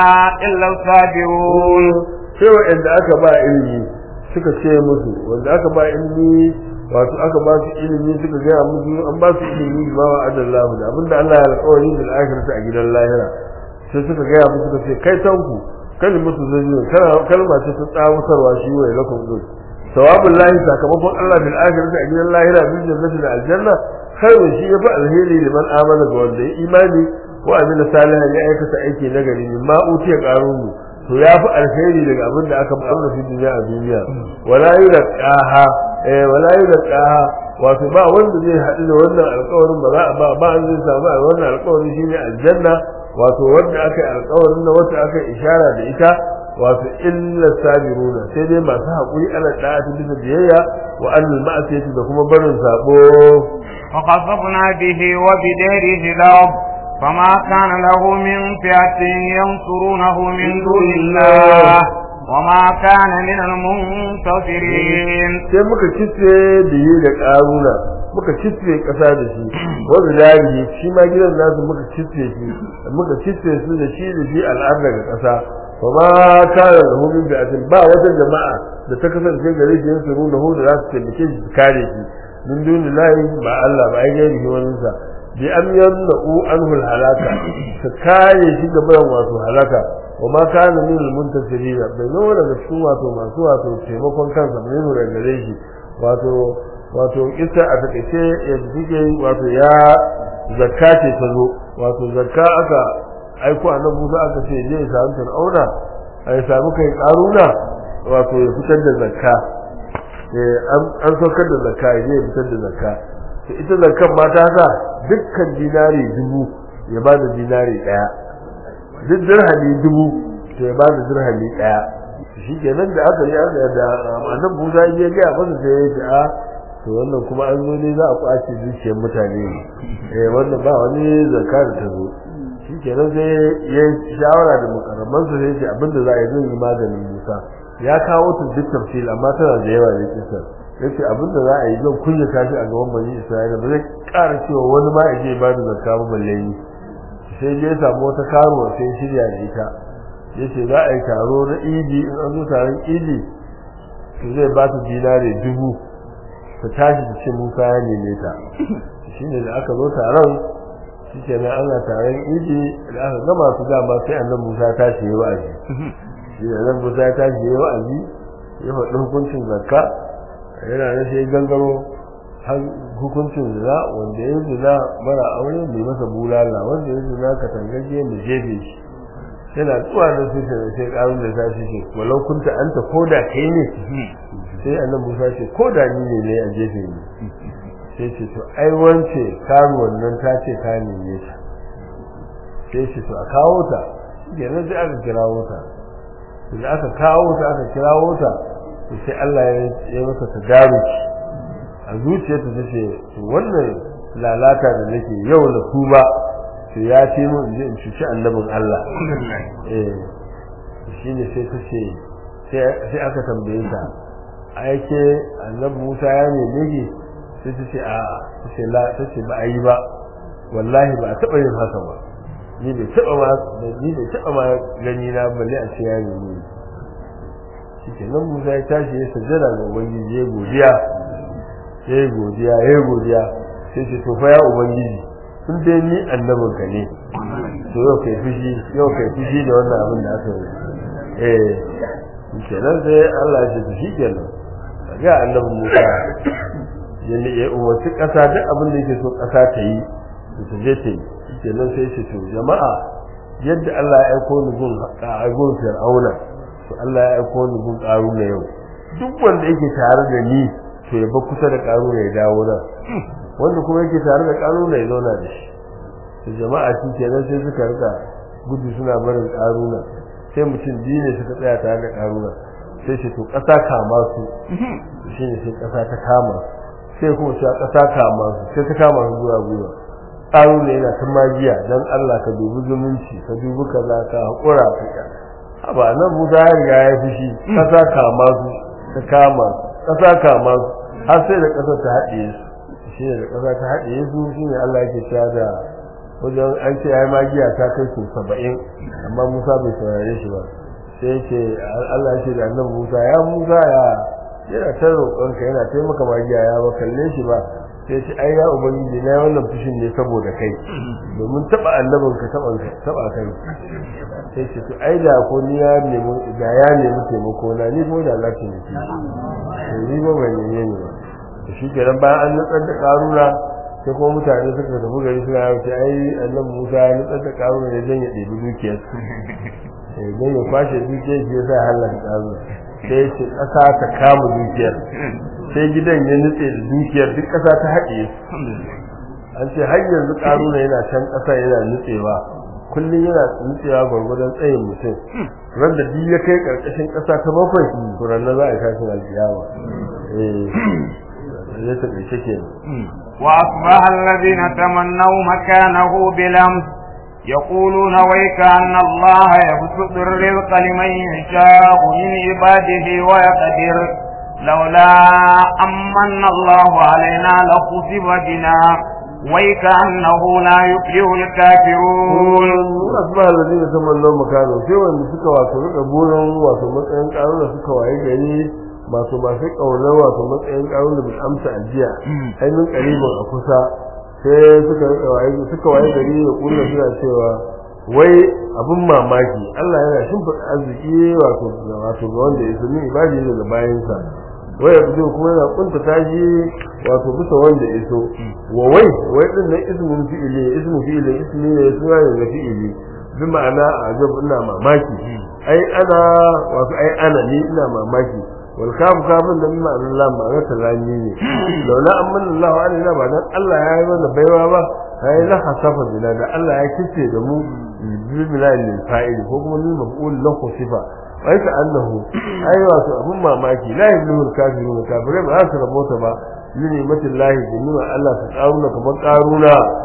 إلا الصابرون sai wa'anda aka ba ilimi suka ce musu wanda aka ba ilimi wato aka ba su ilimi suka gaya musu an ba su ilimi ba wa adallahu da abinda Allah ya alƙawari bil akhirati a gidan lahira sai suka gaya musu suka ce kai tanku kalimatu zayyin kalma ce ta tsawutarwa shi wa lakum dun sawabul lahi sakamakon Allah bil akhirati a gidan lahira bil jannati da aljanna khairun shi yafi alheri liman amana ga wanda ya imani wa amila salihan ya aikata aiki nagari mimma utiya qarunu to ya fi alheri daga abin da aka bamu fi duniya a duniya wala yulqaha eh wala yulqaha wato ba wanda zai haɗu da wannan alƙawarin ba za a ba ba an zai samu a wannan alƙawarin shine aljanna wato wanda aka yi alƙawarin na wata aka yi ishara da ita wato illa sabiruna sai dai masu haƙuri ala da'ati bisa biyayya wa annal ma'asiyati da kuma barin sabo فخسفنا به وبداره الأرض فما كان له من فئة ينصرونه من دون الله وما كان من المنتصرين sai muka kitse biye da karuna muka kitse kasa da shi wanda darihi shi ma gidan nasu muka kitse shi muka kitse su da shi da shi al'ar daga kasa fa ma kana da hu min bi'atin ba wata jama'a da ta kasance gare shi yansu nuna hu da za su taimake shi su kare shi min dunillahi ba Allah ba ai gari shi wani sa bi an yamna'u anhu halaka ka kare shi ga bayan wato halaka wa ma kana min al-muntasirin bai zo daga cikin wato masu wato taimakon kansa mai nuna gare shi wato wato ita a takaice yadda take wato ya zakka ce ta zo wato zakka aka aiko annabi Musa aka ce je ya samu Fir'auna ai samu kai karuna wato ya fitar da zakka eh an saukar da zakka ya je ya fitar da zakka to ita zakkan mata sa dukkan dinari dubu ya ba da dinari daya duk dirhami dubu to ya ba da dirhami daya shi kenan da aka yi aka da annabi Musa ya ga masa sai ya ce a to wannan kuma an zo ne za a kwace zuciyar mutane ne eh wannan ba wani zakka da ta zo kenan sai ya shawara da mukarramansa sai ce abinda za a yi zai yi maganin Musa ya kawo ta duk tafsir amma tana da yawa ne kisa yace abinda za a yi zan kunya tashi a gaban bani Isra'ila ba zai ƙara cewa wani ma ya je ba da zakka ba balle ni sai je ya samu wata karuwa sai shirya da ita yace za a yi taro na idi in an zo taron idi to zai ba ta dinare dubu ta tashi da ce Musa ya neme ta shine da aka zo taron shikenan ana taron idi da aka gama su dama sai annabi Musa ta ce yi wa'azi shi da annabi Musa ta ce yi wa'azi ya faɗi hukuncin zakka yana da sai gangaro har hukuncin zina wanda ya zina mara aure mai masa bulala wanda ya zina ka tangaje mu jefe shi yana zuwa da su sai sai karun da ta ce walau kunta anta koda kai ne sai annabi Musa ce koda ni ne ne a jefe ni sai ce to ai wance karuwan nan ta ce ka neme ta sai ce to a kawo ta kenan sai aka kirawo ta da aka kawo ta aka kirawo ta to sai Allah ya ya masa tadaruki a zuciyarta ta ce to wannan lalata da nake yau da tuba to ya ce mun in je in cuci annabin Allah eh shine sai ta ce sai aka tambaye ta aike annabi Musa ya neme ki sai ta ce a ta ce la ta ce ba a yi ba wallahi ba a taɓa yin haka ba ni bai taɓa ma ni bai taɓa ma gani na balle a ce ya neme ni shike nan Musa ya tashi ya sajjada ga ubangiji ya godiya ya godiya ya godiya sai ce to fa ya ubangiji kun dai ni annabin ka ne to yau kai fushi yau kai fushi da wannan abin da aka yi eh kenan sai Allah ya ce shi kenan ga annabin Musa ya ne ya umarci ƙasa duk abin da yake so ƙasa ta yi ta je ta yi kenan sai ce to jama'a yadda Allah ya aiko ni gun gun Fir'auna to Allah ya aiko ni gun Qaruna yau duk wanda yake tare da ni to ya ba kusa da Qaruna ya dawo nan wanda kuma yake tare da Qaruna ya zauna da shi to jama'a shi kenan sai suka rika gudu suna barin Qaruna sai mutum biyu ne suka tsaya tare da Qaruna sai ce to ƙasa kama su shine sai ƙasa ta kama sai kuma sai ƙasa kama su sai ta kama su zuwa gwiwa tsaro ne yana ta magiya dan Allah ka dubi zumunci ka dubi kaza ka haƙura ka haba nan Musa ya riga ya fushi ƙasa kama su ta kama ƙasa kama su har sai da ƙasa ta haɗiye su shi ne da ƙasa ta haɗiye su shi ne Allah yake cewa da wajen an ce ai magiya ta kai su saba'in amma Musa bai saurare shi ba sai ce Allah ya ce da annabi Musa ya Musa ya yana ta roƙonka yana taimaka magiya ya ba kalle shi ba sai ce ai ya ubangiji na wannan fushin ne saboda kai domin taba annabin ka taba taba kai sai ce to ai da ko ni ya nemi da ya nemi taimako na ni ko da Allah ke nufi to ni ba ban neme ni ba to shi kenan bayan an nutsar da karuna sai kuma mutane suka tafi gari suna yau ce ai annabi Musa ya nutsar da karuna ne dan ya ɗebi dukiyar sai dan ya kwashe dukiyar shi ya sa halaka karuna sai ya ce ƙasa ta kama dukiyar sai gidan ya nutse da dukiyar duk ƙasa ta haɗe an ce har yanzu ƙaruna yana can ƙasa yana nutsewa kullum yana nutsewa gwargwadon tsayin mutum ran da duk ya kai ƙarƙashin ƙasa ta bakwai to ran za a kashin alkiyama eh ya ta ƙarshe kenan وأصبح الذين تمنوا مكانه بلمس يقولون ويك أن الله يبسط الرزق لمن يشاء من عباده ويقدر لولا أمن الله علينا لخسف بنا ويك أنه لا يفلح الكافرون أصبح الذين تمنوا مكانه sai wanda suka wato rika burin wato matsayin karo da suka waye gari masu masu kaunar wato matsayin karo da bai amsa ajiya ai min karibin a kusa sai suka rika waye suka waye gari da kullu suna cewa wai abin mamaki Allah yana shimfiɗa arziki wato wato ga wanda ya sami ibadi ne da bayansa waya fito kuma yana kunta tashi wato bisa wanda ya so wa wai wai din nan ismun fi'ili ismu fi'ili ismi ne suna ne na fi'ili bi ma'ana ajab ina mamaki ai ana wato ai ana ni ina mamaki wal kafu kafin da ma'ana Allah ma'ana talani ne laula amman Allah alaina ba dan Allah ya yi mana baiwa ba ai la hasafa bina da Allah ya kice da mu bi bilal fa'il ko kuma ni maf'ul lahu sifa wai ka annahu ai wato abun mamaki la yabluhul kafirun kafirai ba su rabota ba ni ni'matin lahi da nima Allah ta karuna kamar karuna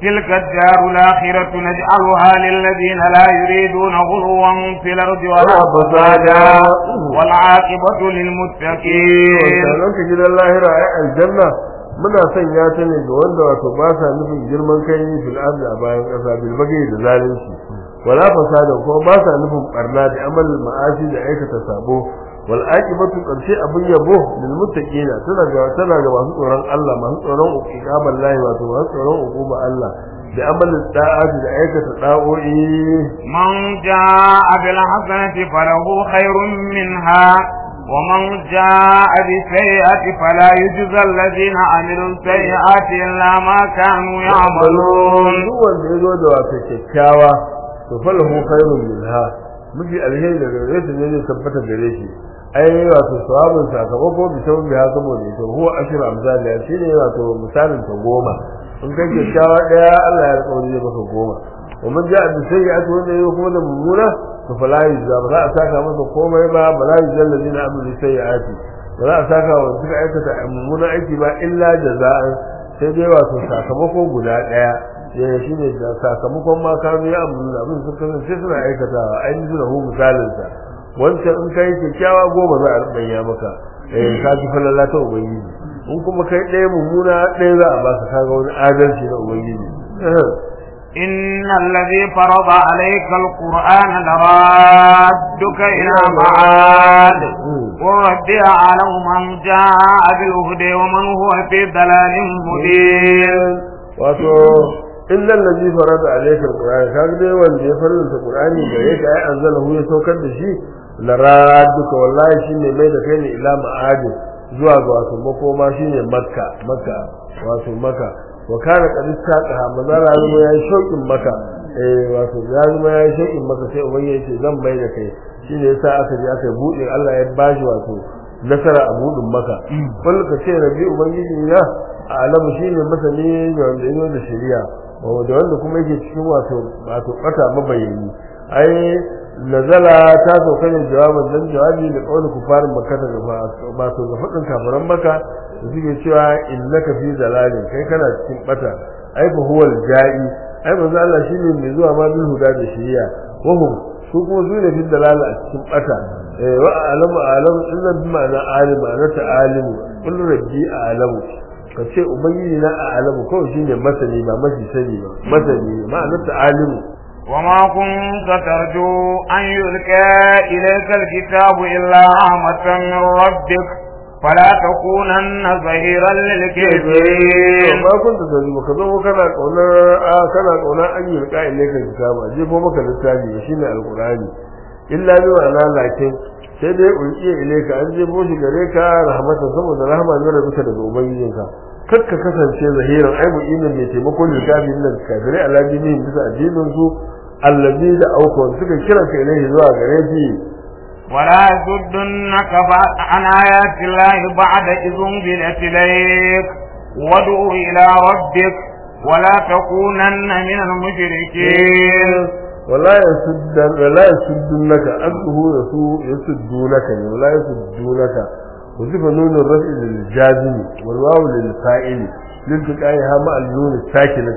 تلك الدار الآخرة نجعلها للذين لا يريدون غلوا في الأرض ولا فسادا والعاقبة للمتقين wannan ka gidan lahira ai aljanna muna sanya ta ne ga wanda wato ba sa nufin girman kai ne fil ardi a bayan ƙasa bil bagi da zalunci wala fasada kuma ba sa nufin barna da amal ma'asi da aikata sabo wal aqibatu qarshe abun yabo lil muttaqina tana ga tana ga masu tsoron Allah masu tsoron uqiqaban lahi wato masu tsoron uquba Allah da amal da'ati da aikata da'o'i من جاء بالحسنة فله خير منها ومن جاء بالسيئة فلا يجزى الذين عملوا السيئات إلا ما كانوا يعملون duk wanda ya zo da wato kyakkyawa to falahu khairun minha miji alheri daga gare shi ne zai tabbata gare shi ai wato sawabin sakamako bi sabon biya saboda ita huwa ashru amsal ya shine wato misalin ta goma in kai kyakkyawa daya Allah ya rikauri zai maka goma wa man ja'a bi sayyi'ati wanda yayi kuma da mummuna to fala yuzza ba za a saka masa komai ba ba la yuzza allazina amilu sayyi'ati ba za a saka wa suka aikata mummuna aiki ba illa jaza'an sai dai wato sakamako guda daya ya shi ne da sakamakon ma kanu ya amuru abin sun kasance suna aikatawa ainihin da hu misalin sa wancan in kai kyakkyawa goma za a rubanya maka eh ka ji falala ta ubangiji in kuma kai ɗaya mummuna ɗaya za a baka kaga wani adalci na ubangiji إن الذي فرض عليك القرآن لرادك إلى معاد قل ربي أعلم من جاء بالهدى ومن هو في ضلال مبين wato innal ladhi farada alayka alquran kaga dai wanda ya faranta qur'ani da yake ai anzalahu ya saukar da shi la radduka wallahi shine mai da kai ne ila ma'adi zuwa ga wato makoma shine makka makka wato makka wa kana qad istaqaha mazala zama yayi shaukin maka eh wato ya zama yayi shaukin maka sai ubangiji yace zan mai da kai shine yasa aka je aka bude Allah ya bashi wato nasara a budin maka kullu ka ce rabbi ubangiji na alamu shine masani da wanda yayi da shari'a da wanda kuma yake cikin wato wato bata mabayani ai nazala ta sauka ne jawabin dan jawabi da kauli kufarin makka da ba to ga fadin kafiran makka da suke cewa innaka fi zalalin kai kana cikin bata ai fa huwal ja'i ai manzo Allah shine mai zuwa ma bil huda da shari'a wa hum su kuma su ne fi dalala a cikin bata eh wa alamu alamu illa bi ma'ana alim ana ta alimu kullu rabbi alamu ka ce ubangiji na a alamu kawai shine masani ba mashi sani ba masani ma'ana ta alimu وما كنت ترجو أن يلقى إليك الكتاب إلا رحمة من ربك فلا تكونن ظهيرا للكافرين ما كنت ترجو ka zo kana kaunar a kana kaunar an yi rika ilaika kitaba je ko maka littafi shine alqurani illa bi ma'ana lakin sai dai ulqiya ilaika an je boshi gare ka rahmatan saboda rahama ne rabika daga ubangijinka kar ka kasance zahiran ai mu'minin mai taimakon littafin nan kafirai aladinin bisa addinin su allazi da aukon suka kira ka ilaihi zuwa gare shi ولا يصدنك عن آيات الله بعد إذ أنزلت إليك وادع إلى ربك ولا تكونن من المشركين ولا يسدن ولا يسدنك أنه يسوء يسدونك ولا يسدونك وصف نون الرفع للجازم والواو للفاعل لالتقائها مع النون الساكنة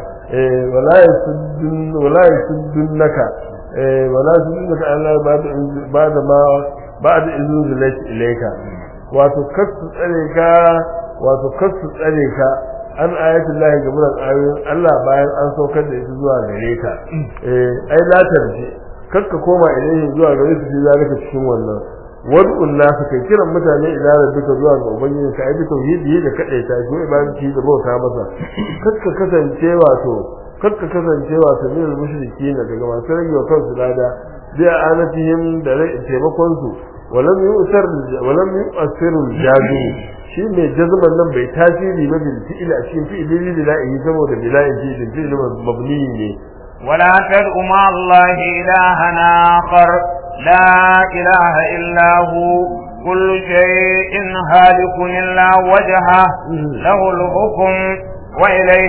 ولا يسدن ولا يسدنك ولا يسدنك على بعد بعد ما بعد إذن زلت إليك wato kasu tsare ka wato kasu tsare ka an ayatul lahi gaban ayoyin Allah bayan an saukar da ita zuwa gare ka eh ai la tarji kakka koma ilaihi zuwa gare su zalika cikin wannan wad'un nas kai kiran mutane ila rabbika zuwa ga ubangiji ka ai tauhidi da kadaita shi ibadati da bauta masa kakka kasance wato kakka kasance wato min mushriki na daga masu rage wa kansu lada bi anatihim da taimakon su walam yu'sar walam yu'siru jazu shi mai jazman nan bai tasiri ba bil fi'il a cikin fi'ili lillahi saboda bila'in fi'il fi'il mabni ne ولا تدع مع الله إلها آخر لا إله إلا هو كل شيء هالك إلا وجهه له الحكم وإليه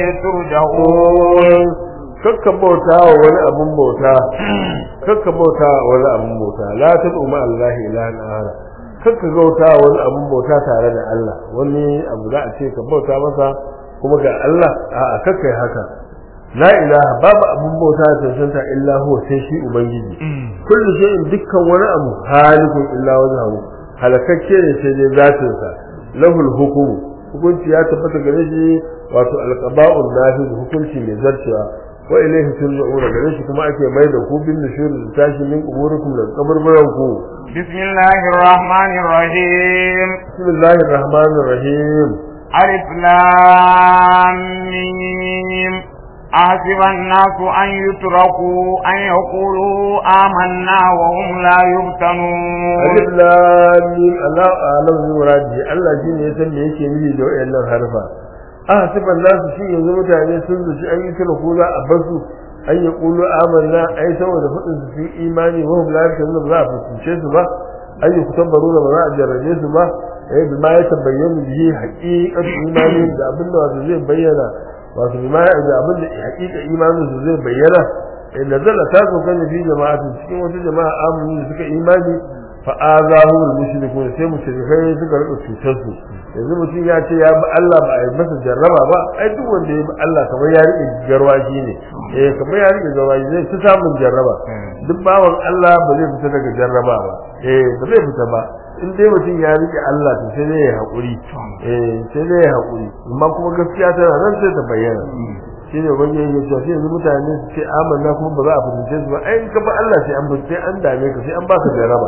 ترجعون kakka bauta wa wani abun bauta kakka bauta wa wani abun bauta la tad'u ma Allah ilahan ahad kakka bauta wa wani abun bauta tare da Allah wani abu za a ce ka bauta masa kuma ga Allah a'a kakka yi haka la ilaha babu abun bauta da tantanta illa huwa sai shi ubangiji kullu shay'in dukkan wani abu halikun illa wajhahu halakakke ne sai dai zatin sa lahul hukum hukunci ya tabbata gare shi wato alqaba'un nafiz hukunci mai zarcewa wa ilayhi turja'una gare shi kuma ake mai da ku bin nushur da tashi min umurikum da kaburburan ku bismillahir rahmanir rahim bismillahir rahmanir rahim alif lam mim أحسب الناس أن يتركوا أن يقولوا آمنا وهم لا يفتنون alif lam mim Allah alam bi muradi Allah shine ya san me yake nufi da wayannan harfa ah siban nasu shi yanzu mutane sun zuci an yi kira ko za a basu an yi qulu amanna ai saboda fadin su fi imani wa hum la yaftanu ba za a fuskance su ba an yi kutabbaru ba za a jarrabe su ba eh bi ma ya tabayyana bihi haqiqatu imani da abin da wato zai bayyana wato bi ma ya da abin da haqiqa imanin su zai bayyana in nazala ta zo kan fi jama'atin cikin wata jama'a amini da suka imani fa'azahu al-mushrikun sai mushrikai suka rika cutar su yanzu mutum ya ce ya bi Allah ba a yi masa jarraba ba ai duk wanda ya bi Allah kamar ya rike garwaji ne eh kamar ya rike garwaji zai ci samun jarraba duk bawan Allah ba zai fita daga jarraba ba eh ba zai fita ba in dai mutum ya rike Allah to sai dai ya haƙuri eh sai dai ya haƙuri amma kuma gaskiya tana nan sai ta bayyana shi ne wani yake cewa sai yanzu mutane su ce amanna kuma ba za a fahimce su ba ai in ka ba Allah sai an sai an dame ka sai an baka jaraba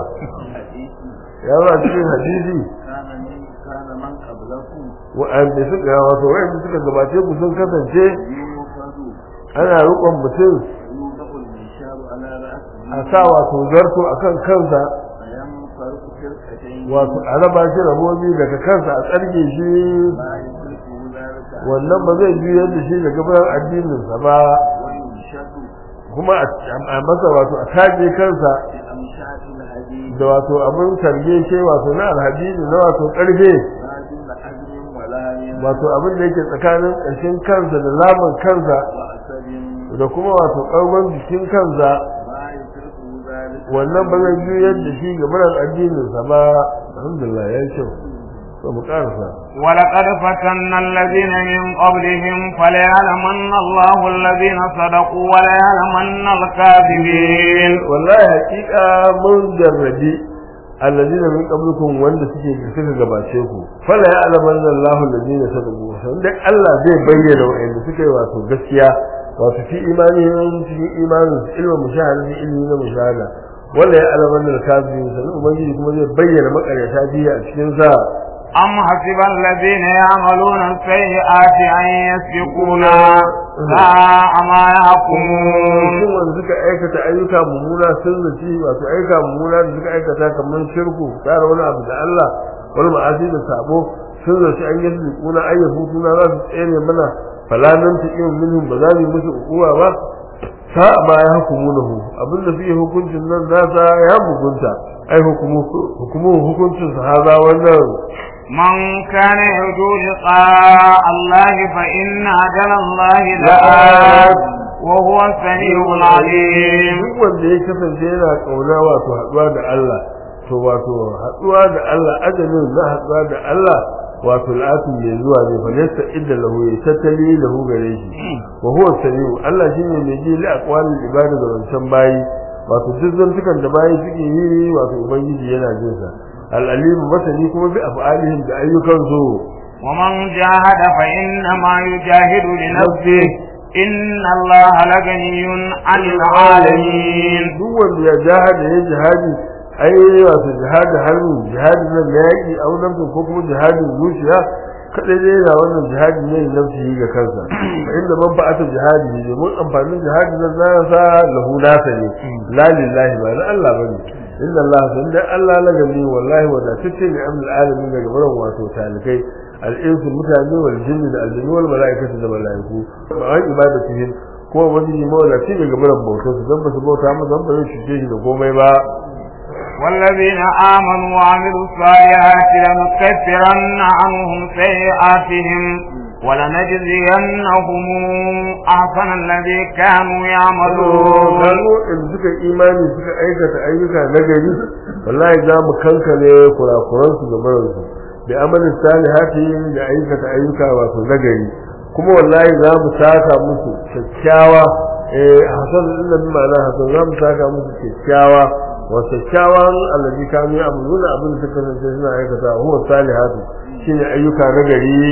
ya ba cikin hadisi كان من قبلكم wa'anda suka wato wa'anda suka gabace ku sun kasance يوفد ana rukun mutum يوضع المنشار على رأسه a sa wato zarto akan kansa فينفرق فرقتين wato a raba shi rabobi daga kansa a tsarge shi لا يدركه ذلك wannan ba zai juyar da shi daga bayan addininsa ba وينشد kuma a masa wato a taje kansa بأمشاط الحديد da wato abin targe shi wato na alhadini na wato karfe ما دون أذن ولا ين wato abin da yake tsakanin ƙarshen kansa da laman kansa وأسد da kuma wato ƙarfin jikin kansa ما يدركه ذلك wannan ba zai juyar da shi ga murar addininsa ba alhamdulillah ya yi kyau to mu karasa ولقد فتنا الذين من قبلهم فليعلمن الله الذين صدقوا وليعلمن الكاذبين wallahi haƙiƙa mun jarrabi alladina min qablikum wanda suke suka gabace ku fala ya alaman Allahu alladina sadaqu dan Allah zai bayyana wa'anda suka yi wato gaskiya wato fi imanihim cikin imanin su ilmin mushahada ne ilmi na mushahada wala ya alaman al-kafirin sanin ubangiji kuma zai bayyana makaryata biya a cikin sa أم حسب الذين يعملون السيئات أن يسبقونا ساء ما يحكمون shin wanda suka aikata ayyuka mummuna sun zaci wato ayyuka mummuna da suka aikata kamar shirku tsara wani abu da Allah wani ma'asi da sabo sun zaci an yi su kuna ayyafu suna za su tsere mana falanan ta iya minhum ba za mu yi musu ukuwa ba sa ma ya hukumu lahu abin da suke hukuncin nan nasa ya mugunta ai hukumu hukumu hukuncin sa haza wannan من كان يرجو لقاء الله فإن أجل الله لآت وهو السميع العليم duk wanda ya kasance yana kauna wato haɗuwa da Allah to wato haɗuwa da Allah ajalin na haɗuwa da Allah wato al'atu mai zuwa ne fa laysa idda lahu ya tattali lahu gare shi wa huwa samiu Allah shine mai ji li aqwalil ibada da wancan bayi wato duk zantukan da bayi suke yi wato ubangiji yana jin sa al-alim masani kuma bi af'alihim da ayyukan su ومن جاهد فإنما يجاهد لنفسه إن الله لغني عن العالمين duk wanda ya jihadi ya jihadi ai wato jihadi hannu jihadi na yaƙi a wannan ko kuma jihadin zuciya kadai dai yana wannan jihadi ne na nafsi ga kansa fa inda man ba'ata jihadi ne mun amfanin jihadi nan na sa lahu nasa ne la lillahi ba na Allah bane inna Allah san da Allah la gani wallahi wa tatce ne amul alamin daga barin wato talikai al-insu mutane wal jinni da aljinni wal malaikatu da malaiku ba an ibadatihim ko wani mawlaci daga barin bautar su dan ba su bauta mu dan ba zai cuce shi da komai ba والذين آمنوا وعملوا الصالحات لنكفرن عنهم سيئاتهم ولنجزينهم أحسن الذي كانوا يعملون gano in suka imani suka aikata ayyuka na gari wallahi za mu kankane kurakuran su da barin su da amalin salihati da aikata ayyuka wato na gari kuma wallahi za mu saka musu kyakkyawa eh hasan din nan ma'ana hasan za mu saka musu kyakkyawa wa kyakkyawan allazi kanu ya'maluna abin da suka kasance suna aikata huwa salihatu shine ayyuka na gari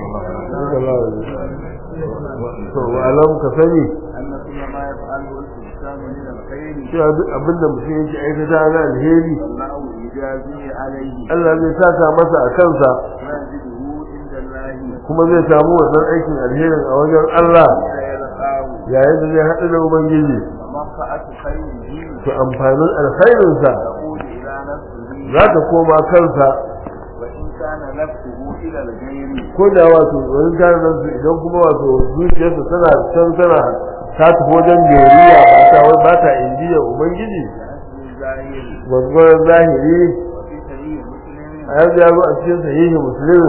to alam ka sani أن كل ما يفعله الإنسان من الخير cewa duk abin da mutum yake aikata na alheri والله يجازيه عليه Allah zai saka masa a kansa ويجده عند الله kuma zai samu wannan aikin alherin a wajen Allah فيلقاه yayin da zai haɗu da Ubangiji ومنفعة خيره to amfanin alkhairinsa تعود إلى نفسه za ta koma kansa وإن كان نفسه إلى الغير ko da wato wani gane nan su idan kuma wato zuciyarsa tana can tana ta tafi wajen jeriya ba ta wai ba ta indiya Ubangiji كأسل الظاهر gwagwarar zahiri وفي سبيل مسلم a yanzu ya zo a cikin sahihi muslim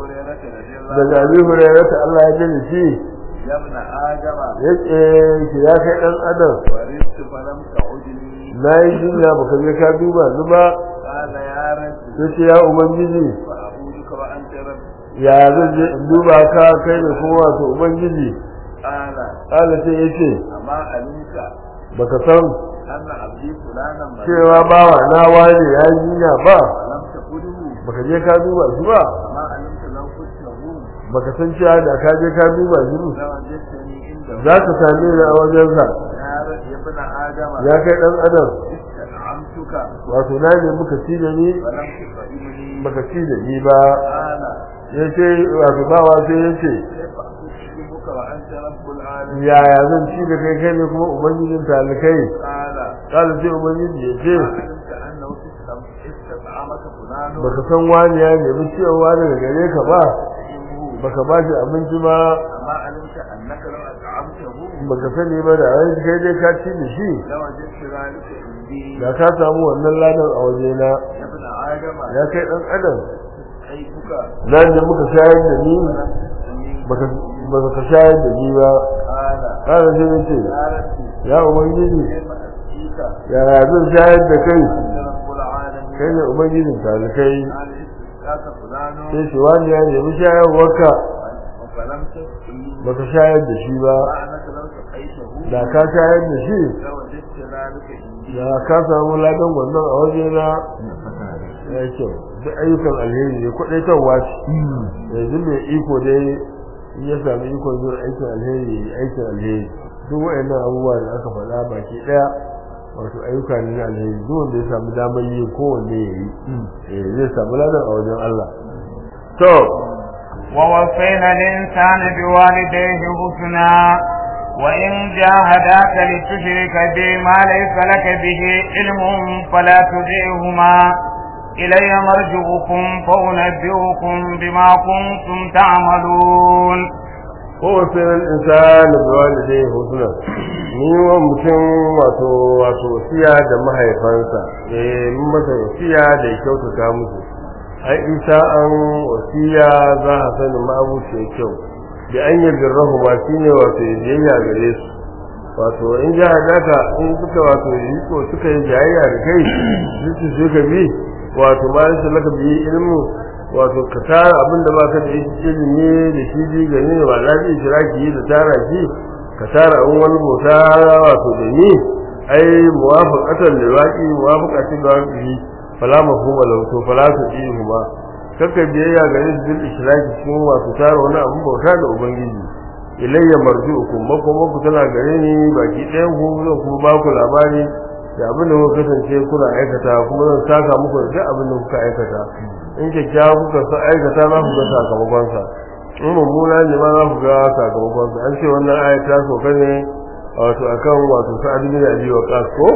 أبي daga هريرة رضي الله abi hurairah ta Allah ya jini shi يا ابن آدم ya ce shi ya kai dan adam ورثت فلم تعدني na yi jinya baka je ka duba ni ba قال يا رب ya ce ya ubangiji فأعودك وأنت رب ya zan je in duba ka kai ne kuma wato ubangiji قال Allah sai ya ce أما علمت baka san أن عبدي فلانا مريض cewa bawa na wane ya yi jinya ba ولم تقله baka je ka duba shi ba أما علمت لو قلته baka san cewa da ka je ka duba shi ba لوجدتني عنده za ka same ni a wajensa يا رب يا ابن آدم ya kai dan adam استنعمتك wato na ne muka ci da ni ولم تطعمني baka ci da ni ba قال ya ce wato bawa sai ya ce كيف أطعمك وأنت رب العالمين yaya zan ci da kai kai ne kuma ubangijin talikai قال kala sai ubangiji ya ce ما علمت أنه استطعم- استطعمك فلان baka san wani ya nemi ciyarwa daga gare ka ba فإنه baka ba shi abinci ba أما علمت أنك لو أطعمته baka sani ba da ai kai dai ka ci da shi لوجدت ذلك عندي da ka samu wannan ladan a wajena يا ابن آدم ya kai dan adam كيفك nan da muka shayar da ni ولم تسقني baka baka shayar da ni ba قال kala sai ya ce يا ربي ya ubangiji كيف أسقيك yaya zan shayar da kai أنت رب العالمين kai ne ubangijin talikai قال استسقاك فلان sai shi wani ya nemi shayarwarka فلم تسقني baka shayar da shi ba فأنك لو سقيته da ka shayar da shi لوجدت ذلك عندي da ka samu ladan wannan a wajena ya yi kyau duk ayyukan alheri ne kwaɗaitarwa ce yanzu mai iko dai in ya sami ikon zuwa aikin alheri ya yi aikin alheri duk waɗannan abubuwa da aka faɗa baki ɗaya wato ayyuka ne na alheri duk wanda ya samu damar yi kowanne ya yi zai samu ladan a wajen Allah to ووصينا الإنسان بوالديه حسنا وإن جاهداك لتشرك بي ما ليس لك به علم فلا تطعهما إلي مرجعكم فأنبئكم بما كنتم تعملون kowace ran insani da walidai husna ni wa mutum wato wato wasiya da mahaifansa eh mun masa wasiya da ya kyautata musu ai isa an wasiya za a sani ma'abuci kyau da an yi birrahu ma shine wato biyayya gare su wato in ji hadaka in suka wato yi ko suka yi jayayya da kai su su ka bi wato ma su laka bi ilmu wato ka tara abin da baka da ilimi da shi ji gani ba za ki shiraki da tara shi ka tara an wani bauta wato da ni ai muwafaqatan da waqi muwafaqatin da waqi fala mafhuma lahu to fala tudihuma kaka biyayya gare su bil ishraki cikin wato tara wani abin bauta da ubangiji ilayya marji'ukum makomanku tana gare ni baki ɗayan ku zan kuma ba ku labari da abin da kuka kasance kuna aikata kuma zan saka muku da duk abin da kuka aikata in kyakkyawa kuka sa aikata za ku ga sakamakonsa in mummuna ne ma za ku ga sakamakonsa an ce wannan aya ta soka ne wato akan wato sa'ad bin abi waqas ko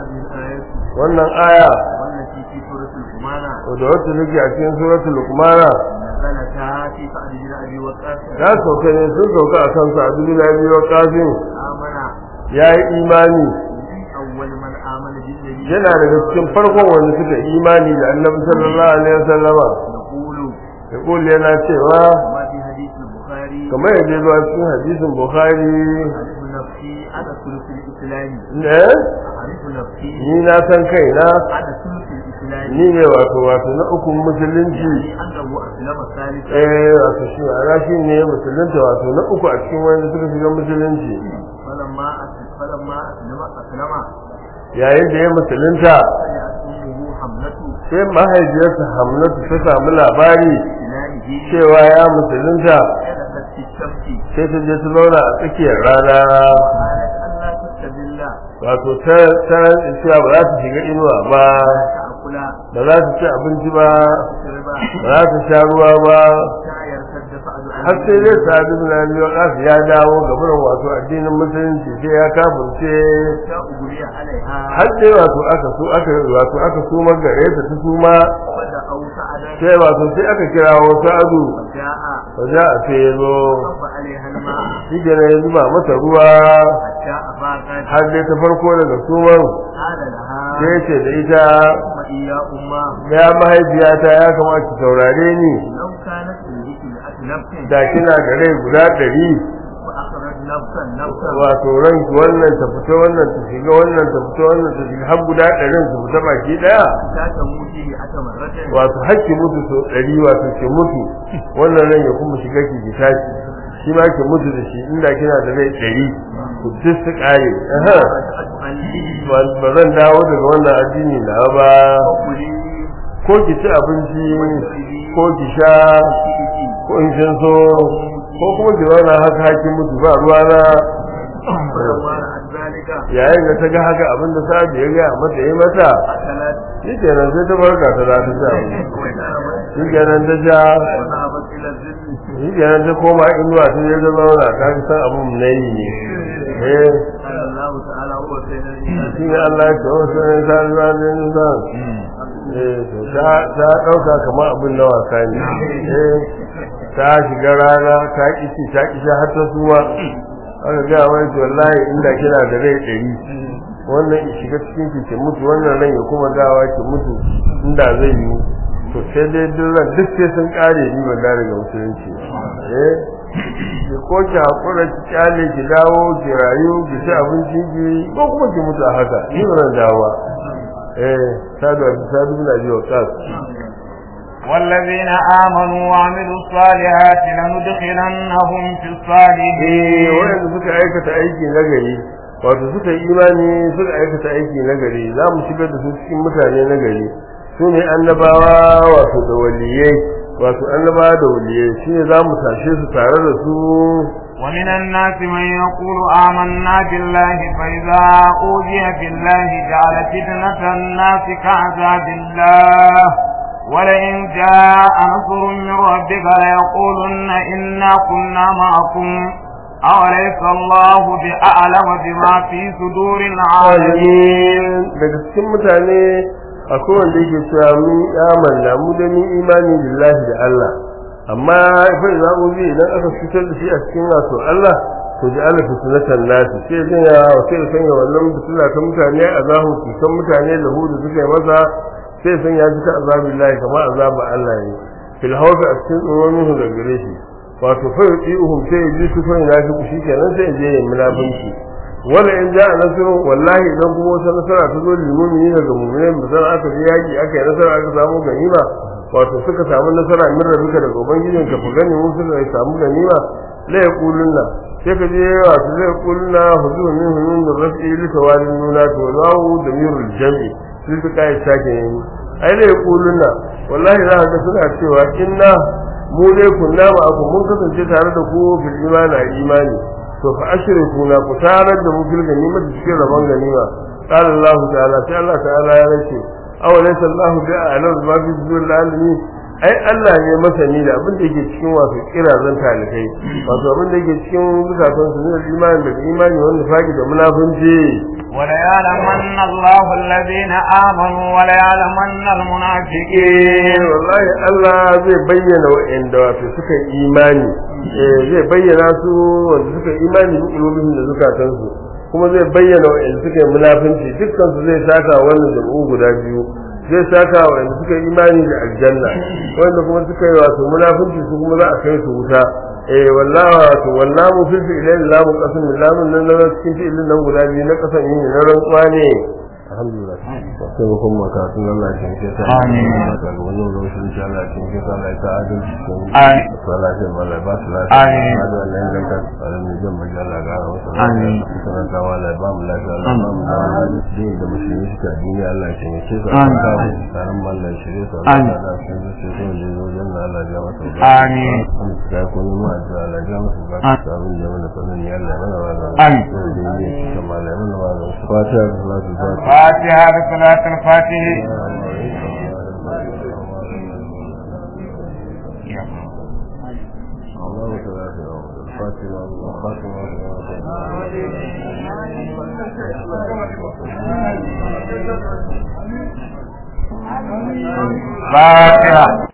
wannan aya والتي في سورة القمانة da wacce nake a cikin suratul luqmana نزلتا في سعد بن أبي وقاص ta sauka ne sun sauka akan sa'ad bin abi waqas آمن yayi imani من أول من آمن بالنبي yana daga cikin farkon wanda suka imani da annabi sallallahu alaihi wasallama نقول yaqul yana cewa ما في حديث البخاري kamar yadda ya zo a cikin hadisin bukhari أعرف نفسي أنا ثلث الإسلام ne أعرف نفسي ni na san kaina أنا ثلث الإسلام الإسلام ni ne wato wato na ukun musulunci يعني أنه أسلم ثالثا eh wato shi ana shi ne musulunta wato na uku a cikin wanda suka shiga musulunci فلما أسلم فلما أسلم أسلم yayin da ya musulunta سمعت أمه حملته sai mahaifiyarsa hamnatu ta samu labari إلهه cewa ya musulunta جلست في الشمس sai ta je ta zauna a tsakiyar rana قالت ألا تستدل wato ta ta cewa ba za ta shiga inuwa ba تأكل ba za ta ci abinci ba تشرب ba za ta sha ruwa ba حتى يرتد فأد har sai dai sa'adu bin abi waqas ya dawo ga burin wato addinin musulunci sai ya kafirce حتى أغري عليها har sai wato aka so aka wato aka suma gare ta ta suma فدعوا سعدا sai wato sai aka kira wata azu فجاء ba za a sai ya zo صب عليها الماء shi kenan ya zuba mata ruwa حتى أفاقت har dai ta farko daga suman قال لها sai ce da ita وإي يا أمة ya mahaifiyata ya kamata ki saurare ni لو كانت تلك مئة نفس da kina da rai guda ɗari وأخرج نفسا نفسا wato ranki wannan ta fita wannan ta shiga wannan ta fita wannan ta shiga har guda ɗarin su fita baki ɗaya حتى تموتي مئة مرة wato hakki mutu sau ɗari wato ki mutu wannan ran ya kuma shiga ki ki tashi shi ma ki mutu da shi inda kina da rai ɗari ku duk su ƙare aha. رجعت عني ba ba zan dawo daga wannan addini na ba وقولي ko ki ci abinci ko ki sha شئتي ko in kin so ko kuma ki zauna haka hakin mutu ba ruwa na فلما رأت ذلك yayin da ta ga haka abin da sa'ad ya ga mata yi mata أكلت shi kenan sai ta barka ta za ta ci abinci وشربت shi kenan ta sha وذهبت إلى الظل shi kenan ta koma inuwa ta je ta zauna ta fi san abin na yi ne eh قال الله تعالى هو سيد الإنسان shi ne Allah ya ce wasu ne sa ruwa ne nisan eh to ta ta ɗauka kamar abin na wasa ne eh ta shiga rana ta kici ta kici har ta suwa aka ga wani to wallahi inda kina da rai ɗari wannan ya shiga cikin ki ki mutu wannan ran ya kuma dawa ki mutu inda zai yi to sai dai duk ran duk sai sun kare ni ban da daga musulunci eh ki ko ki hakura ki kyale ki dawo ki rayu ki ci abinci ki ko kuma ki mutu a haka ni ba zan dawo eh sadu sadu bin abi waqas والذين آمنوا وعملوا الصالحات لندخلنهم في eh الصالحين wanda suka aikata aiki na gari wato suka yi imani suka aikata aiki na gari za mu shigar da su cikin mutane na gari su ne annabawa wato da waliyai wato annabawa da waliyai shi ne za mu tashe su tare da su ومن الناس من يقول آمنا بالله فإذا أوذي في الله جعل فتنة الناس كعذاب الله ولئن جاء نصر من ربك ليقولن إنا كنا معكم أوليس الله بأعلم بما في صدور العالمين daga cikin mutane akwai wanda yake cewa mun amanna mu da mun imani billahi da Allah amma fa za mu bi idan aka fitar da shi a cikin wato Allah to ji Allah fitnatan nasi sai zan ya sai san ya wannan fitna ta mutane azabu su san mutane da hudu suka yi masa sai san ya ji ta azabillahi kamar azabu Allah ne fil hawfi a cikin tsoron da gare shi wato fa yu'ihum sai ya ji su fa ina shi shi kenan sai ya je ya munafinci wala in ja'a nasrun wallahi idan kuma wata nasara ta zo lil mu'minin daga mu'minin musan aka ji yaki aka yi nasara aka samu ganima wato suka samu nasara min rabbika daga ubangijin ka fa gani mun suka samu ganima la yaquluna sai ka je wato la yaquluna huzu min hunun rafi li tawalin nuna to lawu da mirul jam'i sai su kai sake ne ai la yaquluna wallahi za ka suna cewa inna mu dai kunna ma aku mun kasance tare da ku fil imani imani to fa ashriku na ku tarar da mu fil ganima da cikin rabon ganima qala Allah ta'ala sai Allah ta'ala ya race aw laysa Allah bi a'lam ma fi sudur alamin ai Allah ne masani da abin da yake cikin wasu kirazan talikai wato abin da yake cikin zukatan su ne imani da imani wanda faki da munafunci وليعلمن الله الذين آمنوا وليعلمن المنافقين wallahi Allah zai bayyana wa'anda wato suka yi imani eh zai bayyana su wanda suka yi imani bi qulubihim da zukatan su kuma zai bayyana wa'anda suka yi munafinci dukkan su zai saka wannan jam'u guda biyu zai saka wa'anda suka yi imani da aljanna wanda kuma suka yi wato munafinci su kuma za a kai su wuta eh wallahi wato wallahu fil fi'lin lamu qasam lamun nan na cikin fi'lin nan guda biyu na kasan yin na rantsuwa ne alhamdulillah sai mu kuma karatun Allah ya kinke ta Amin. da wani roshin insha Allah ya kinke ta Allah ya ta adalci cikin Amin. su lafiya Allah ya ba su lafiya Amin. da wannan ganta tsarin ne jan maji Allah ga wasu Amin. suka ta wala ya ba mu lafiya Allah ya ba mu lafiya din da musulmi suka duniya Allah ya kinke su Amin. ta tsarin mallan shirye su Amin. Allah ya su su su da zo janna Allah ya masa Amin. ga ko ni ma da Allah ya masa ga Amin. sabon da mana sanin ya Allah ya mana wa Amin. da ne kuma Allah ya mana wa fatiha da salatu fatiha فاتحة بصلاة الفاتح فاتحة